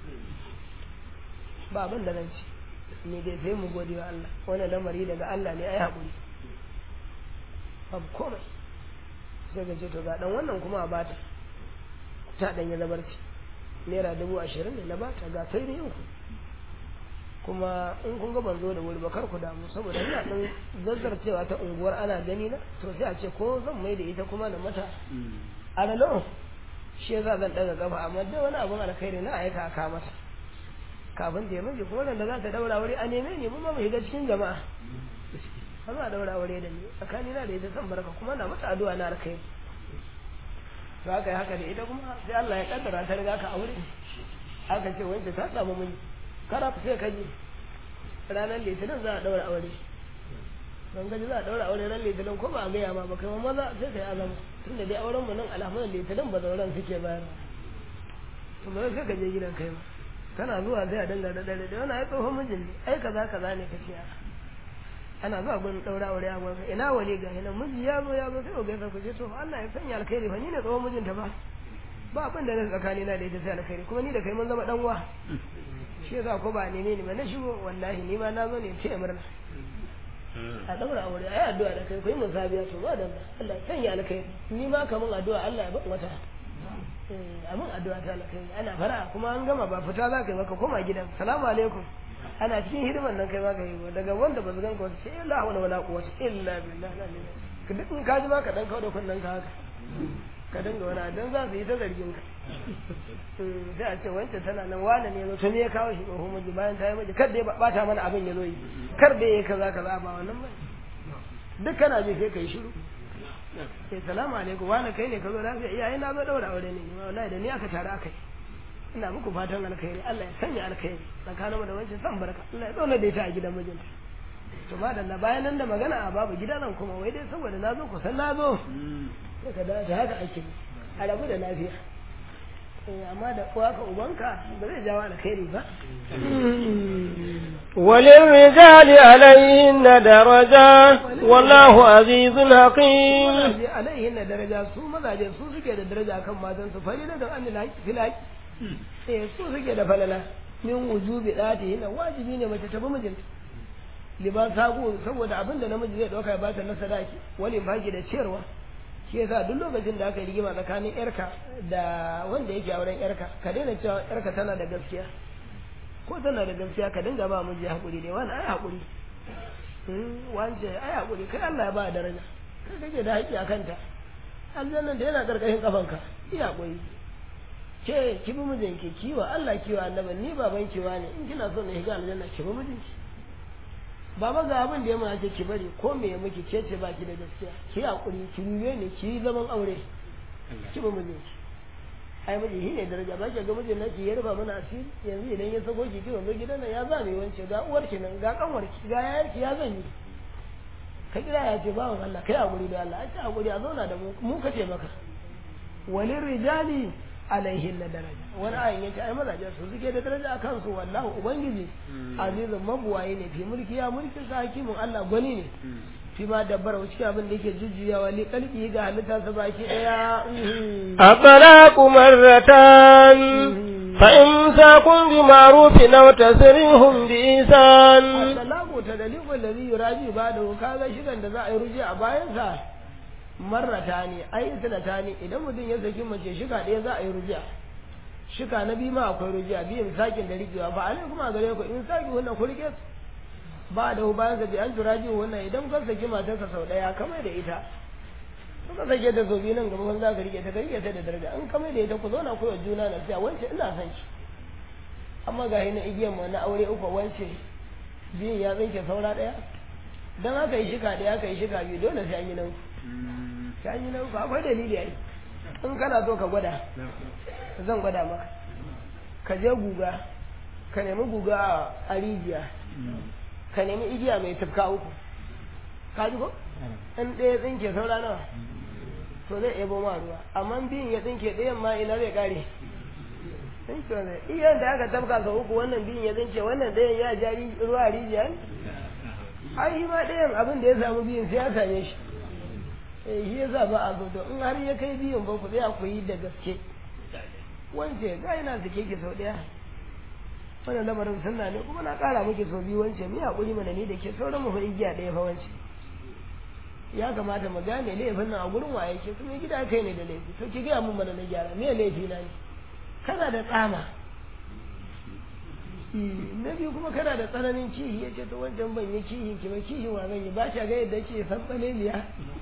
ba abin da nan ci ni dai sai mu gode wa Allah wannan lamari daga Allah ne ai haƙuri babu komai sai ga ce to ga dan wannan kuma a bata ta dan ya zabarci naira dubu ashirin ne na bata ga sai ne uku kuma in kun ga ban zo da wuri ba kar ku damu saboda ina dan zazzarcewa ta unguwar ana gani na to sai a ce ko zan mai da ita kuma na mata a ralo shi yasa zan daga gaba amma dai wani abun alkhairi na aika aka mata kafin da ya miji kuma da za ta daura wuri a neme ni mun ma mu shiga cikin jama'a ba za a daura aure da ni tsakani na da ita san barka kuma na mata addu'a na alkai to haka yi haka da ita kuma sai Allah ya kaddara ta riga ka aure aka ce wanda ta samu miji kara ku sai kaji ranar litinin za a daura aure don gaji za a daura aure ran litinin ko ba a gaya ma ba kai maza sai kai azama tun da dai auren mu nan alhamdulillah litinin ba zauren suke bayar to ba sai ka je gidan kai ba kana zuwa sai a danga da dare da wani ai tsohon mijin ne ai kaza kaza ne kace a ana zuwa gun daura aure a gwanka ina wali ga hinan miji ya zo ya zo sai ga ku ce to Allah ya sanya alkhairi fa ni ne tsohon mijinta ba ba abin da na tsakani na da ita sai alkhairi kuma ni da kai mun zama dan uwa shi yasa ko ba ne ne ba na shigo wallahi ni ma na zo ne ce murna a daura aure ai addu'a da kai kai mun sabiya to ba dan Allah ya sanya alkhairi ni ma kamun addu'a Allah ya ba wata amin addu'a ta alkhairi ana fara kuma an gama ba fita za ka yi maka koma gidan salamu alaikum ana cikin hidiman nan kai ma ka yi daga wanda ba su ganka wata sai la hawla wala quwwata illa billah ka duk in ka ji ma ka dan kawo da kunnen ka haka ka dinga wani dan za su yi ta zargin ka sai a ce wancan tana nan wane ne zo to me ya kawo shi tsohon miji bayan ta yi miji kar da ya bata mana abin ya zo yi kar da ya yi kaza kaza ba wannan ba duk kana ji sai kai shiru sai salamu alaikum wani kai ne ka zo lafiya iyaye na zo daura aure ne wallahi da ni aka tare aka yi ina muku fatan alkhairi Allah ya sanya alkhairi tsakanin mu da wancan san barka Allah ya zauna da ita a gidan mijinta to madalla bayan nan da magana a babu gida nan kuma wai dai saboda na zo kusan na zo sai ka da haka ake a rabu da lafiya amma da uwa ka ubanka ba zai jawo alkhairi ba وللرجال عليهن درجة والله عزيز حكيم mazaje alaihin na daraja su mazaje su suke da daraja kan matan su falila da an laki filaki eh su suke da falala min wujubi dati yana wajibi ne mace ta bi mijinta liban sago saboda abin da namiji zai dauka ya bata na sadaki wani baki da ciyarwa shi yasa duk lokacin da aka yi rigima tsakanin yarka da wanda yake auren yarka ka daina cewa yarka tana da gaskiya ko tana da gaskiya ka dinga ba miji hakuri dai wani ai hakuri wance ai hakuri kai Allah ya ba daraja kai kake da haƙƙi a kanta aljannan da yana karkashin kafanka iya hakuri ke ki bi mijinki kiwa Allah kiwa annabi ni baban kiwa ne in kina so na shiga aljanna ki bi mijinki baba ga abin da ya mana ki bari ko me ya miki ce ce baki da gaskiya ki hakuri ki ruwe ne ki zaman aure ki bi mijinki ai miji shi ne daraja ba ki ga mijin naki ya rufa mana asiri yanzu idan ya sako ki ki wanzu gidan nan ya zame wance ga uwar ki nan ga kanwar ki ga yayar ki ya zanyi ka kira ya ce bawan Allah kai hakuri da Allah a ce hakuri a zauna da mu mu kace maka walin rijali alaihin na daraja wani ayin yace ai mazaje su suke da daraja a kansu wallahu ubangiji azizun mabuwaye ne fi mulki ya mulkin sa hakimin Allah gwani ne fi ma dabbara cikin abin da yake jujjuyawa li kalbi ga halitta sa baki daya الطلاق مرتان فإمساكم بمعروف أو تسريح بإحسان talaku ta dalikul ladhi yuraji ba da kaga shigan da za a yi ruji a bayan sa marrata ne ai sanata ne idan mutum ya saki mace shiga ɗaya za a yi rujiya shika na biyu ma akwai rujiya biyan sakin da rikewa ba alai kuma gare ku in saki wannan ku rike su ba da bayan sa bi an turaji wannan idan ka saki matarsa sau ɗaya kamar da ita suka sake ta sau biyu nan gaba za ka rike ta ka rike ta da daraja in kamar da ita ku zauna ku juna na siya wance ina son ki amma ga na igiyan mu na aure uku wance biyun ya tsinke saura ɗaya don haka yi shika ɗaya aka yi shika biyu dole sai an yi nan sai an yi nan akwai dalili ai in kana so ka gwada zan gwada maka ka je guga ka nemi guga a rijiya ka nemi igiya mai tafka uku ka ji ko in ɗaya tsinke saura nawa to zai ebo ma ruwa amma biyun ya tsinke ɗayan ma ina zai kare iyan da aka tafka sau uku wannan biyun ya tsinke wannan ɗayan ya ja ruwa a rijiya ai shi ma ɗayan abin da ya samu biyun sai ya same shi eh shi yasa ba a zo to in har ya kai biyun ba ku tsaya ku yi da gaske wance ga ina sake ki sau ɗaya wannan lamarin sunna ne kuma na ƙara miki sau biyu wance mi haƙuri mana ni da ke sauran mu fa igiya ɗaya fa wance ya kamata mu gane laifin nan a gurin waye ke kuma gida kai ne da laifi to ki gaya mun mana na gyara me laifi na ne kana da tsama na biyu kuma kana da tsananin kihi ya ce to wancan ban yi kihin ki ba kihin wa zan yi ba shi ga yadda ke san tsananiya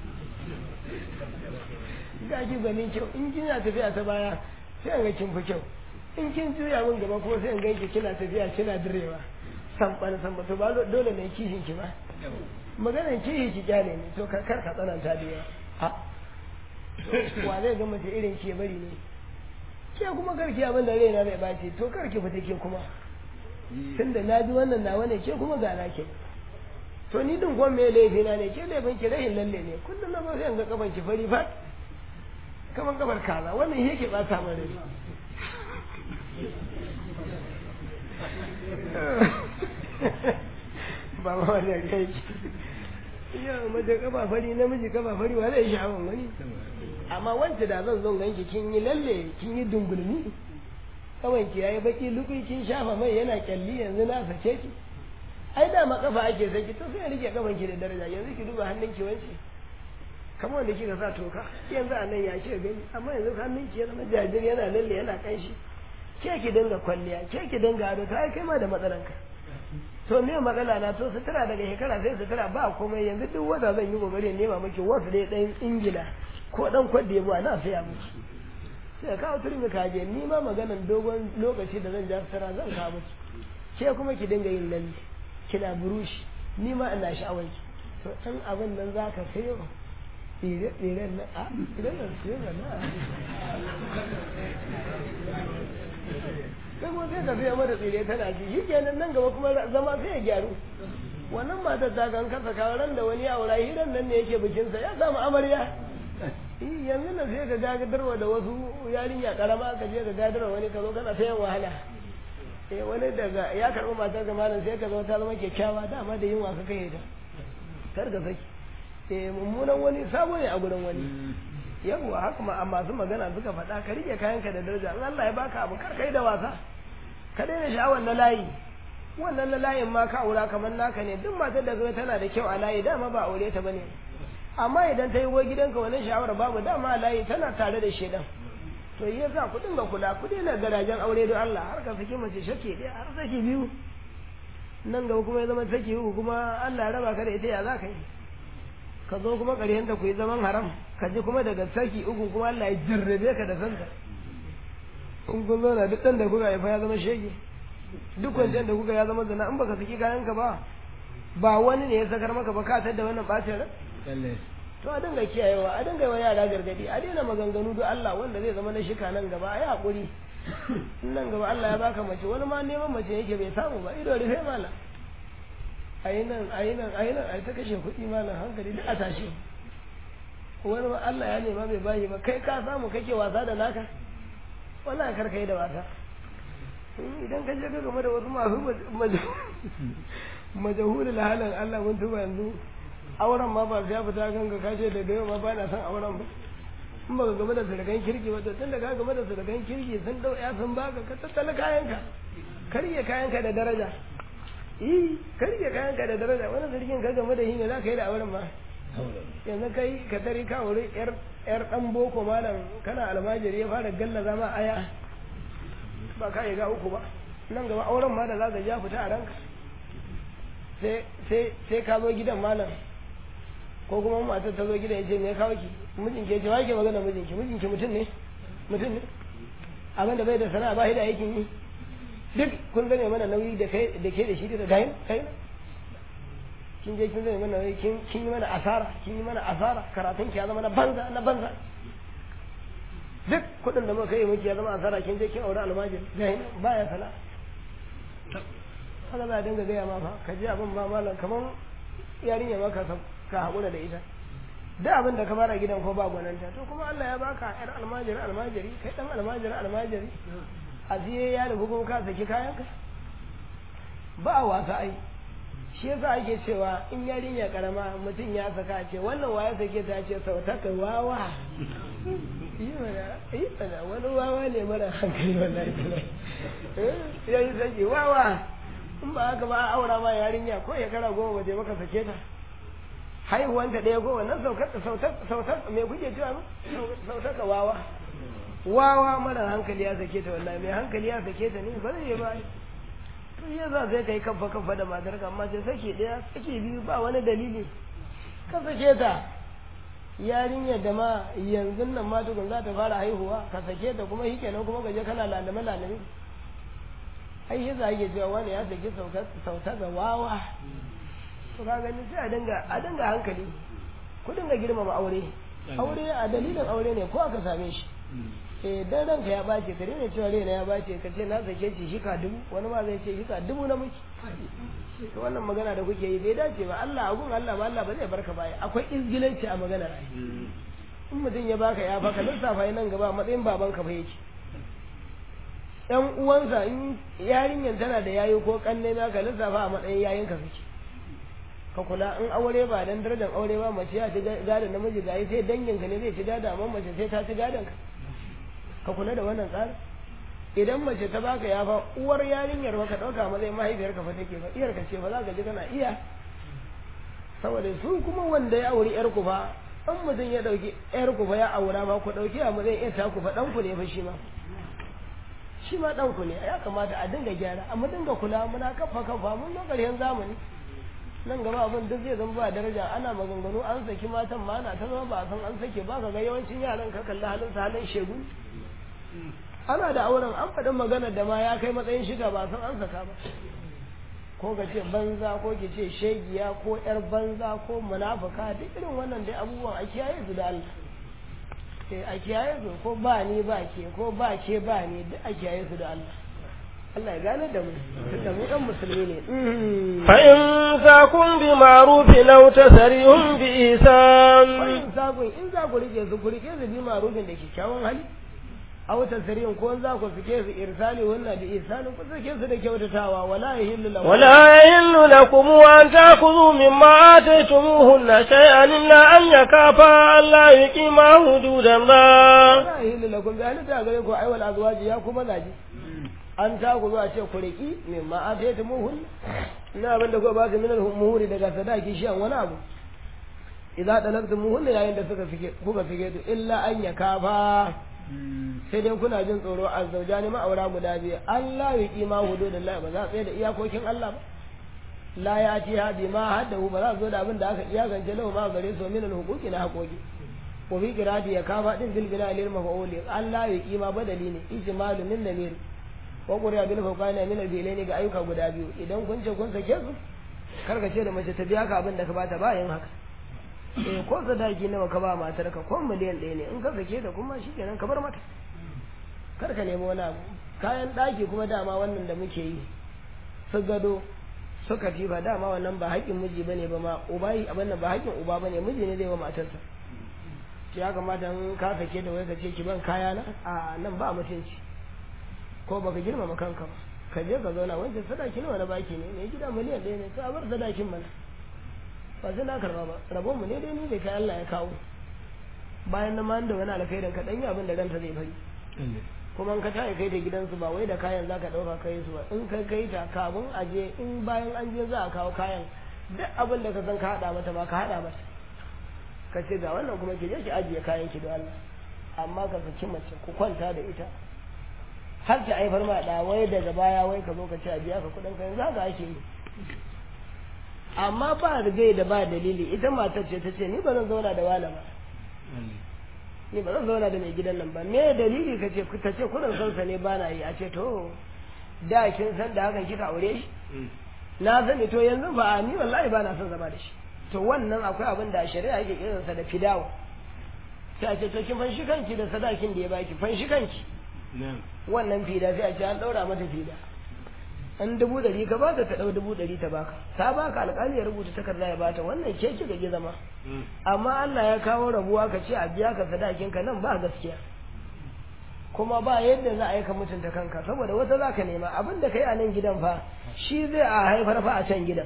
ga ki ganin kyau in kina tafiya ta baya sai an ga kin fi kyau in kin juya min gaba ko sai an ga ki kina tafiya kina direwa san ban san ba to ba dole ne kihin ki ba maganar kihi ki kyale ne to kar ka tsananta da yawa ha wa zai ga mace irin ke bari ne ke kuma karki abin da raina zai bace to karki fita ke kuma tunda na ji wannan nawa ne ke kuma ga ke to ni din kuma me laifi na ne ke laifin ki rahin lalle ne kullum na ba sai ga kafan ki fari fa kaman kafar kaza wannan yake ba ta mare ba ma wannan kai yau mace kafa fari namiji kafa fari wa zai sha'awan wani amma wance da zan zo ganki kin yi lalle kin yi dungulmi kawai ki yayi baki lukui kin shafa mai yana kyalli yanzu na sace ki ai da ma kafa ake saki to sai rike kafan ki da daraja yanzu ki duba hannun ki wance kamar wanda kika sa toka yanzu a nan ya ce gani amma yanzu hannun ki yana jajir yana lalle yana kanshi ke ki dinga kwalliya ke ki dinga ado ta ai kai ma da matsalanka to me matsala na to sutura daga shekara sai sutura ba komai yanzu duk wata zan yi kokari nema miki wasu dai dan ingila ko dan kwadda ya buwa na saya miki sai kawo turmi ka je ni ma maganan dogon lokaci da zan ja sutura zan kawo miki ke kuma ki dinga yin lalle kina burushi ni ma ina sha'awar ki to dan abin nan zaka sayo tsire tsiren na a tsiren nan tsire na sai kuma sai ka fiye mata tsire tana ci shi kenan nan gaba kuma zama sai ya gyaru wannan matar ta kan kasa kawo ran da wani aura hiran nan ne yake bikinsa ya samu amarya yanzu nan sai ka gadarwa da wasu yarinya karama ka je ka gadarwa wani ka zo kana ta yin wahala eh wani daga ya karɓi matar ka malam sai ka zo ta zama kyakkyawa dama da yin wasa kai ta kar ka saki eh mummunan wani sabo ne a gurin wani yawwa haka ma masu magana suka faɗa ka rike kayanka da daraja in Allah ya baka abu kar kai da wasa ka daina sha'awar na layi wannan na layin ma ka aura kamar naka ne duk matar da zai tana da kyau a layi dama ba aure ta bane amma idan ta yi wa gidanka wannan sha'awar babu dama a layi tana tare da shedan to yi yasa ku dinga kula ku daina garajen aure don Allah har ka saki mace shake ɗaya har saki biyu nan gaba kuma ya zama saki uku kuma Allah ya raba ka da ita ya za ka yi ka zo kuma ƙarshen da ku yi zaman haram ka ji kuma daga saki uku kuma Allah ya jarrabe ka da santa in kun zo na duk ɗan da kuka haifa ya zama shege duk kwanciyar da kuka ya zama zina in baka saki kayan ka ba ba wani ne ya sakar maka ba ka da wannan ɓacin ran to a dinga kiyayewa a dinga yi wa yara gargadi a daina maganganu duk Allah wanda zai zama na shika nan gaba a yi haƙuri nan gaba Allah ya baka mace wani ma neman mace yake bai samu ba ido rufe malam a yi nan a yi nan a yi nan a yi ta kashe kuɗi malam hankali duk a tashi wani ma Allah ya nema bai bayi ba kai ka samu kake wasa da naka wallahi kar kai da wasa idan ka je ka game da wasu masu majahulul halin Allah mun tuba yanzu auren ma ba ya fita ganga ka ce da yau ma ba na son auren ba in ba ka game da sadakan kirki ba to tun da ka game da sadakan kirki sun dau ya sun baka ka tattala kayanka karye kayanka da daraja eh karye kayanka da daraja wani sarkin ka game da shi ne za ka yi da auren ma yanzu kai ka tare ka wuri yar yar dan boko malam kana almajiri ya fara galla zama aya ba ka yi ga uku ba nan gaba auren ma da za ka ja fita a ranka sai sai sai ka zo gidan malam ko kuma matar ta zo gidan ya ce me kawo ki mijin ke ce wake magana mijin ki mijin ki mutum ne mutum ne abin da bai da sana'a ba shi da aikin yi duk kun zane mana nauyi da kai da ke da shi da dayin kai kin je kin zane mana nauyi kin kin yi mana asara kin yi mana asara karatun ki ya zama na banza na banza duk kuɗin da muka yi miki ya zama asara kin je kin aure almajir dayin baya sana'a haka za a dinga gaya ma fa ka ji abin ba malam kamar yarinya maka ka haƙura da ita da abin da ka fara gidan ko ba gwananta to kuma Allah ya baka yar almajiri almajiri kai dan almajiri almajiri a siye ya rubu kuma ka saki kayanka ba a wasa ai shi yasa ake cewa in yarinya karama mutum ya saka ce wannan waya sake ta ce sautaka wawa yi mana yi mana wani wawa ne mara hankali wallahi ya yi sake wawa in ba haka ba a aura ma yarinya ko ya kara goma ba maka sake ta haihuwanta ɗaya goma nan sautar mai kuke cewa sautar ka wawa wawa mara hankali ya sake ta wallahi mai hankali ya sake ta ne ba zai ba to ya za sai kai kafa kafa da matar ka amma sai sake ɗaya sake biyu ba wani dalili ka sake ta yarinyar da ma yanzu nan ma tukun za ta fara haihuwa ka sake ta kuma shi kenan kuma ka je kana lalame lalame ai yasa ake cewa wani ya saki sauta ga wawa to ka gani sai a dinga a dinga hankali ku dinga girmama aure aure a dalilin aure ne ko aka same shi eh dan ranka ya bace ka daina cewa raina ya bace ka ce na sake shi shika dubu wani ma zai ce shika dubu na miki to wannan magana da kuke yi bai dace ba Allah abun Allah ba Allah ba zai barka baya akwai izgilanci a magana in mutum ya baka ya baka lissafa nan gaba matsayin babanka fa yake ‘yan uwansa in yarinyar tana da yayi ko kanne na ka lissafa a matsayin yayinka suke ka kula in aure ba dan darajar aure ba mace ya ci gadon namiji gayi sai danginka ne zai ci gadon amma mace sai ta ci gadon ka ka kula da wannan tsarin idan mace ta baka ya fa uwar yarinyar ba ka ɗauka matsayin mahaifiyar ka fa take ba iyar ka ce ba za ka ji kana iya saboda su kuma wanda ya auri yar ku fa an mutum ya ɗauki yar ku fa ya aura ma ku ɗauki a matsayin iyar ta ku fa ɗan ku ne fa shi ma shi ma ɗan ku ne ya kamata a dinga gyara amma dinga kula muna kafa kafa mun zo ƙarshen zamani nan gaba abin duk zai zama ba daraja ana maganganu an saki matan ma ana ta zama ba san an sake ba ka ga yawancin yaran ka kalli halin sa halin shegu ana da auren an faɗin maganar da ma ya kai matsayin shiga ba san an saka ba ko ka ce banza ko ki ce shegiya ko yar banza ko munafuka duk irin wannan dai abubuwan a kiyaye su da Allah eh a kiyaye su ko ba ni ba ke ko ba ke ba ni duk a kiyaye su da Allah Allah ya gane da mu tunda mu dan musulmi ne fa in zakun bi ma'rufin aw tasrihum bi ihsan fa in zakun in za ku rike su ku rike su bi ma'rufin da kyakkyawan hali aw tasrihum ko za ku fike su irsali wannan bi ihsanin ku sake su da kyautatawa wala yahillu lahu ولا يحل لكم أن تأخذوا مما آتيتموهن شيئا إلا أن يكافا ألا يقيما حدود الله wala yahillu lakum bi halitta gare ku aiwal azwaji ya kuma zaji an ta ku zuwa ce ku riki min ma ataytu muhun ina abin da ku ba su min al-muhuri daga sadaki shi an wani abu idza dalaktu muhun yayin da suka fike kuka fike to illa an ya kafa sai dai kuna jin tsoro azzawjani ma'aura guda biyu Allah ya kima hududullah ba za su tsaye da iyakokin Allah ba la ya ci hadi ma haddahu ba za su zo da abin da aka iyakance lahu ma gare su min al-huquqi na haƙoƙi wa fi qira'ati ya kafa din bil bina lil maf'ul Allah ya kima badali ne ijmalu min namir wa quriya bil fawqani min al-bilaini ga ayyuka guda biyu idan kun ce kun sake su karka ce da mace ta biya ka abin da ka bata ba yin haka eh ko sadaki nawa ka ba matar ka ko miliyan ɗaya ne in ka sake ta kuma shikenan ka bar mata kar ka nemi wani abu kayan ɗaki kuma dama wannan da muke yi su gado su katifa dama wannan ba haƙƙin miji bane ba ma uba yi abin nan ba haƙƙin uba bane miji ne zai wa matarsa ya kamata in ka sake da wai ka ce ki ban kaya na a nan ba mutunci ko baka girmama kanka ba ka je ka zauna wancan sadaki nawa na baki ne mai gida miliyan ɗaya ne to a bar sadakin mana ba sai na karba ba rabon mu ne dai ni bai kai Allah ya kawo bayan na man da wani alkhairin ka danyi abin da ranta zai bari kuma in ka tayi kai da gidansu ba wai da kayan zaka dauka kai su ba in kai kai ta kafin a je in bayan an je za a kawo kayan duk abin da ka san ka hada mata ba ka hada mata ka ce ga wannan kuma ki je ki ajiye kayan ki da Allah amma ka saki mace ku kwanta da ita har ta haifar ma da wai daga baya wai ka zo ka ce a biya ka kuɗin kayan za ka ake yi amma ba rigai da ba dalili ita matar ce ta ce ni ba zan zauna da wala ba ni ba zan zauna da mai gidan nan ba me dalili ka ce ta ce kudin sansa ne ba na yi a ce to da kin san da hakan kika aure shi na sani to yanzu ba ni wallahi ba na son zama da shi to wannan akwai abin da shari'a yake kiransa da fidawa sai a ce to kin fanshi kanki da sadakin da ya baki fanshi kanki wannan fida sai a ce an daura mata fida an dubu ɗari ka baka ta ɗau dubu ɗari ta baka ta baka alƙali ya rubuta takarda ya bata wannan ke ki gaji zama amma Allah ya kawo rabuwa ka ce a biya ka sadakin ka nan ba gaskiya kuma ba yadda za a yi ka mutunta kanka saboda wata za ka nema abin da ka yi a nan gidan fa shi zai a haifar fa a can gidan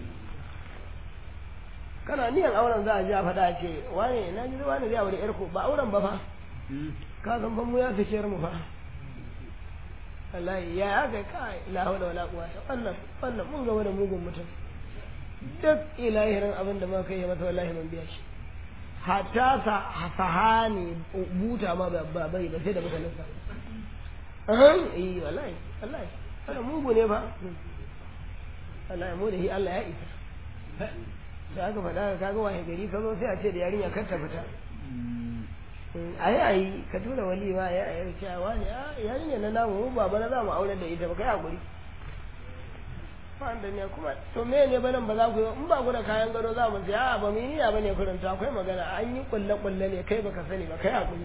kana niyan auren za a ji a faɗa a ce wane na ji wani zai aure yarku ba auren ba fa ka san fa mu ya fi mu fa wallahi ya aka kai la hawla wala quwwata wannan wannan mun ga wani mugun mutum duk ilahirin abin da muka yi masa wallahi mun biya shi hatta sa sahani buta ma ba bai ba sai da mutanen sa ahan eh wallahi wallahi wannan mugu ne fa wallahi mu da shi Allah ya isa da aka faɗa kaga wahe gari ka zo sai a ce da yarinya kar ta fita ayi ayi ka tura wali ma ya ayi cewa ne a yarinya na namu mu baba na za mu aure da ita ba kai hakuri wanda ne kuma to me ne banan ba za ku yi in ba ku da kayan gado za mu ce a ba mu yi niyya bane kurin to akwai magana an yi kulle kulle ne kai baka sani ba kai hakuri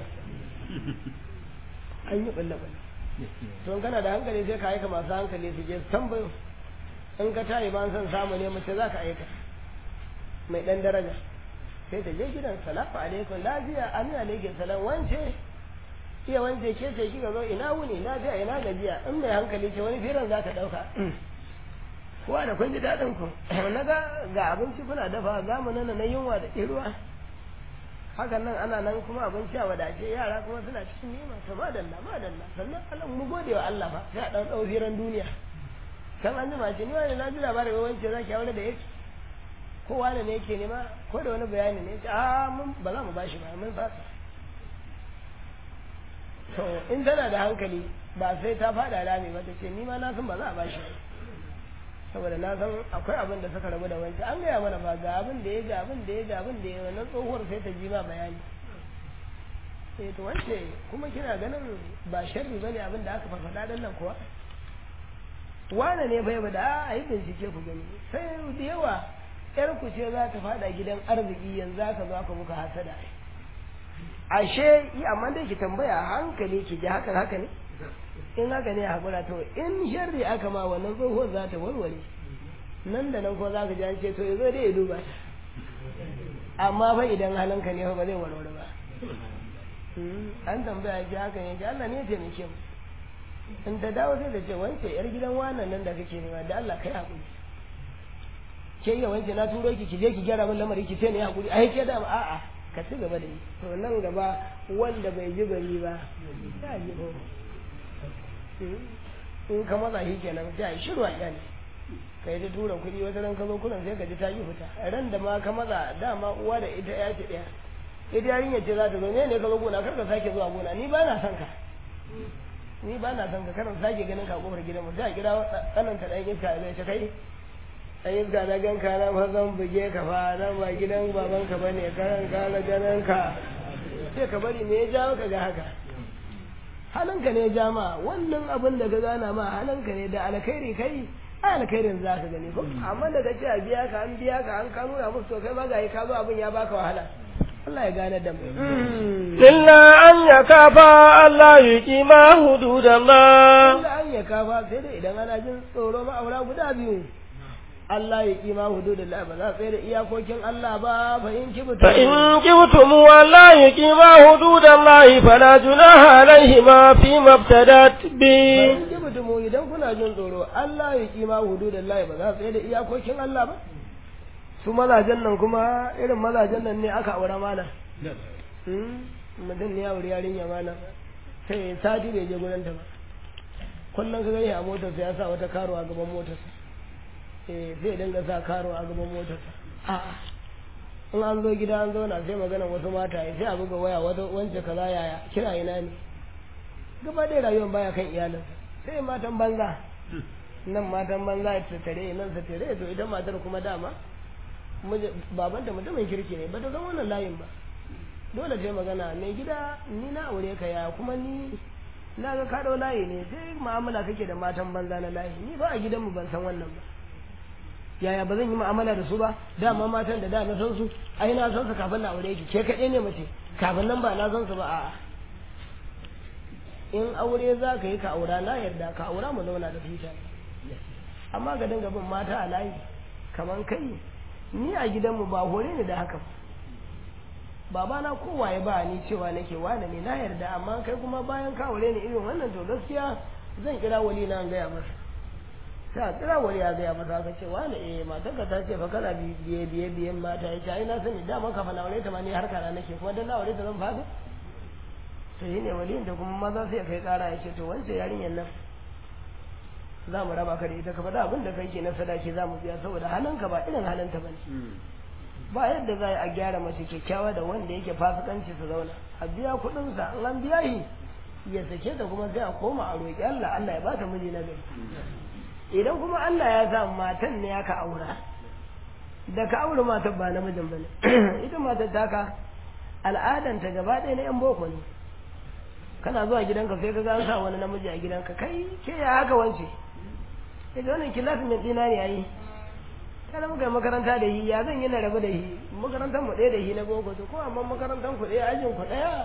an yi kulle kulle to in kana da hankali sai ka aika masu hankali su je tambayo in ka tayi ba san samu ne mace za ka aika mai dan daraja sai ta je gidan salamu alaikum lafiya amin alaikum salam wance iya wance ke ce kika zo ina wuni lafiya ina gajiya in mai hankali ce wani firan za ta dauka kowa da kun ji daɗin ku na ga ga abinci kuna dafa za mu nana na yunwa da ƙiruwa hakan nan ana nan kuma abinci a wadace yara kuma suna cikin nema to madalla madalla sannan Allah mu gode wa Allah fa sai a ɗan ɗau firan duniya kan an jima ce ni wani na ji labarin wance za ki aure da yake kowa ne yake nema ko da wani bayani ne ce a mun ba za mu bashi ba mun fasa to in tana da hankali ba sai ta fada rami ba ta ce ni ma na san ba za a bashi ba saboda na san akwai abin da suka rabu da wancan an gaya mana ba ga abin da ya ga abin da ya ga abin da ya wannan tsohuwar sai ta ji ma bayani sai to wance kuma kina ganin ba sharri bane abin da aka faɗa dan nan kuwa wane ne bai da a yi bincike ku gani sai da yawa yar ku ce za ta fada gidan arziki yanzu aka zo aka muka hasada ashe yi amma dai ki tambaya hankali ki ji hakan haka ne in haka ne hakura to in sharri aka ma wannan tsohuwar za ta warware nan da nan ko za ka ji an ce to yazo dai ya duba amma fa idan halinka ne ba zai warware ba an tambaya ki haka ne ki Allah ne ya taimake mu in ta dawo sai da ce wance yar gidan wannan nan da kake nema da Allah kai hakuri ke iya wance na turo ki ki je ki gyara min lamari ki ce ne hakuri ai ke da a'a ka ci gaba da yi to nan gaba wanda bai ji bari ba ya ji ko in ka maza shi kenan sai ai shiru a iyali ka yi ta tura kuɗi wata ran ka zo kunan sai ka ji ta yi fita ran da ma ka maza dama uwa da ita ya ce ɗaya ita yarinya ce za ta zo ne ne ka zo gona kar ka sake zuwa gona ni ba na son ka ni ba na son ka karan sake ganin ka kofar gidan mu sai a kira tsananta dan iska zai ce kai dan iska na gan ka na fa zan buge ka fa nan ba gidan baban ka bane karan ka na ganin ka sai ka bari me ya jawo ka ga haka halinka ne ya ja ma wannan abin da ka gana ma halinka ne da alkhairi kai ai alkhairin za ka gani ko amma da ka ce a biya ka an biya ka an ka nuna musu to kai ma ga ka zo abin ya baka wahala Allah ya gane da mu illa an yakafa Allah yuqima hududallah illa an yakafa sai dai idan ana jin tsoro ma'aura guda biyu Allah ya kima hududullah ba za tsaye da iyakokin Allah ba fa in kibutu fa in kibtum walla yuqima hududallah fala junaha alaihima fi mabtadat bi in kibutu mu idan kuna jin tsoro Allah ya kima hududullah ba za tsaye da iyakokin Allah ba su mazajen nan kuma irin mazajen nan ne aka aure mana mutum ne ya wuri yarinya mana sai sati bai je gurin ta ba kullum ka gani a motarsa ya sa wata karo a gaban motarsa eh zai dinga sa karo a gaban motarsa a'a in an zo gida an zauna sai magana wasu mata sai a buga waya wata wance kaza yaya kira ina ne gaba ɗaya rayuwar baya kan iyalinsa sai matan banza nan matan banza ta tare nan ta tare to ita matar kuma dama babanta mutumin kirki ne ba ta san wannan layin ba dole sai magana mai gida ni na aure ka ya kuma ni na ga ka layi ne sai mu'amala kake da matan banza na layi ni ba a gidanmu ban san wannan ba yaya ba zan yi mu'amala da su ba dama matan da da na san su ai na san su kafin na aure ki ke kaɗai ne mace kafin nan ba na san su ba a'a in aure za ka yi ka aura na yarda ka aura mu zauna da fita amma ga dinga bin mata a layi kaman kai ni a gidanmu ba hore ni da haka babana kowa ya ba ni cewa nake wane ne na yarda amma kai kuma bayan ka aure ni irin wannan to gaskiya zan kira wali na gaya masa sai a kira wali ya gaya masa ka ce wane eh matarka ta ce fa kana biye biye biyen mata ya ce ai na sani dama kafa na aure ta ma ni har kana nake kuma dan na aure ta zan fada to shine waliyin da kuma maza sai kai kara ya ce to wance yarinyar nan za mu raba ka da ita ka faɗa abin da kai ke na sadaki za mu biya saboda halinka ba irin halinta ba ne ba yadda za a gyara mace kyakkyawa da wanda yake fasikanci su zauna a biya kuɗinsa in an biya shi ya sake ta kuma sai a koma a roƙi Allah Allah ya bata miji na gari idan kuma Allah ya sa matan ne aka aura da ka aure matan ba namijin ba ne ita matar taka al'adanta gaba ɗaya na yan boko ne kana zuwa gidanka sai ka ga an sa wani namiji a gidanka kai ke ya haka wance ita wannan kilasin mai tsina ne yayi kada muka yi makaranta da shi ya zan yi na rabu da shi makarantar mu ɗaya da shi na boko to ko amma makarantar ku ɗaya ajin ku ɗaya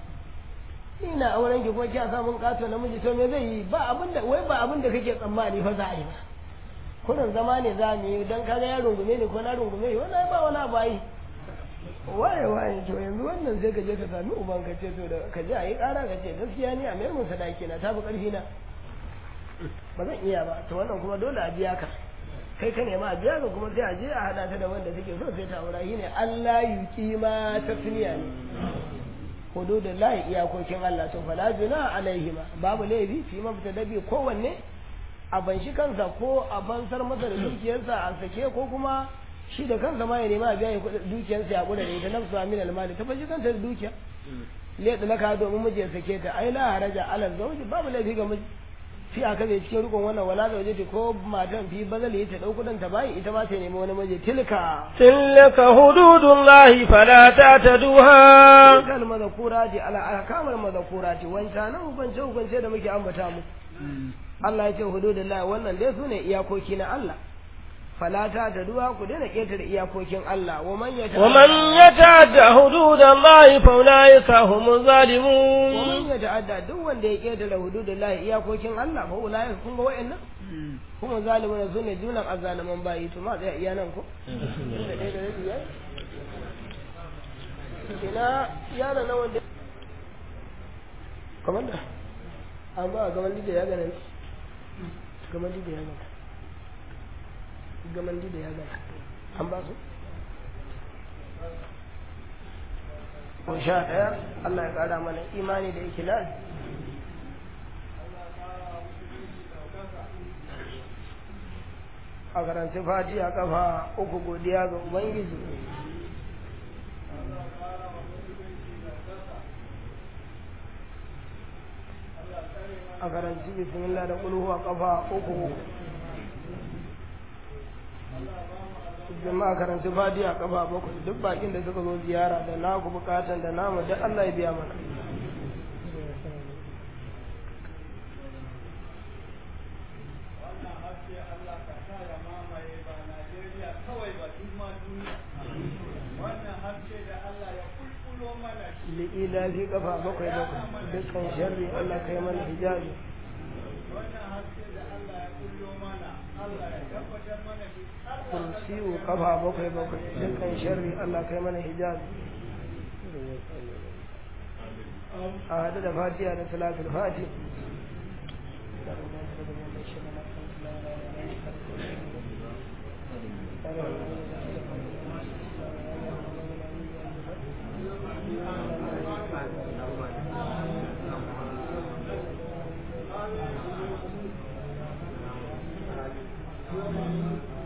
ni na auren ki kuma kiya samun kato namiji to me zai yi ba abin da wai ba abin da kake tsammani fa za a yi ba kurin zama ne za mu yi dan kaga ya rungume ni ko na rungume shi wannan ba wani abu ai waye waye to yanzu wannan sai ka je ka sami uban ka ce to da ka je a yi ƙara ka ce gaskiya ni a mayar mun sadaki na tafi ƙarfi na ba zan iya ba to wannan kuma dole a biya ka kai ka nema a biya ka kuma sai a je a hada ta da wanda suke so sai ta aura shine Allah yuki ma tasniya ne hududun lahi iyakokin Allah to fala juna alaihima babu laifi fi mafita dabi kowanne a banshi kansa ko a bansar masa da dukiyarsa a sake ko kuma shi da kansa ma ya nema a biya dukiyarsa ya kula da ita nafsu amin almali ta bashi kanta da dukiya le da laka domin miji ya sake ta ai la haraja ala zawji babu laifi ga miji fi aka zai cikin rukun wannan wala da waje ko matan fi bazali ta dau kudin ta bai ita ba ta nemi wani miji tilka tilka hududullahi fala ta'taduha kal madhkurati ala ahkamul madhkurati wanta nan hukunce hukunce da muke ambata mu Allah ya ce hududullah wannan dai su ne iyakoki na Allah falata ta duwa ku daina ƙetare iyakokin Allah wa man yata ومن يتعد حدود الله فأولئك هم wa الظالمون man yata'adda duk wanda ya ƙetare hududullah iyakokin Allah fa ulai kun ga wayannan kuma zalimin su ne junan azzaliman bayi to ma tsaya iya nan ko da ɗaya da rabi yayi ina yana na wanda kamar da an ba a gaban da ya gana ne gaban da ya gana gaban da ya gana an ba su ko sha ɗaya Allah ya ƙara mana imani da ikilas a karanci fati a kafa uku godiya ga ubangiji a karanci bismillah da kulhu a kafa uku uku jama'a karanci fati a kafa bakwai duk bakin da suka zo ziyara da naku bukatan da namu duk Allah ya biya mana li'ila fi kafa bakwai bakwai dukkan sharri Allah kai mana hijabi kursiyu kafa bakwai bakwai dukkan sharri Allah kai mana hijabi a hadu da fatiha da salatul fati Thank you.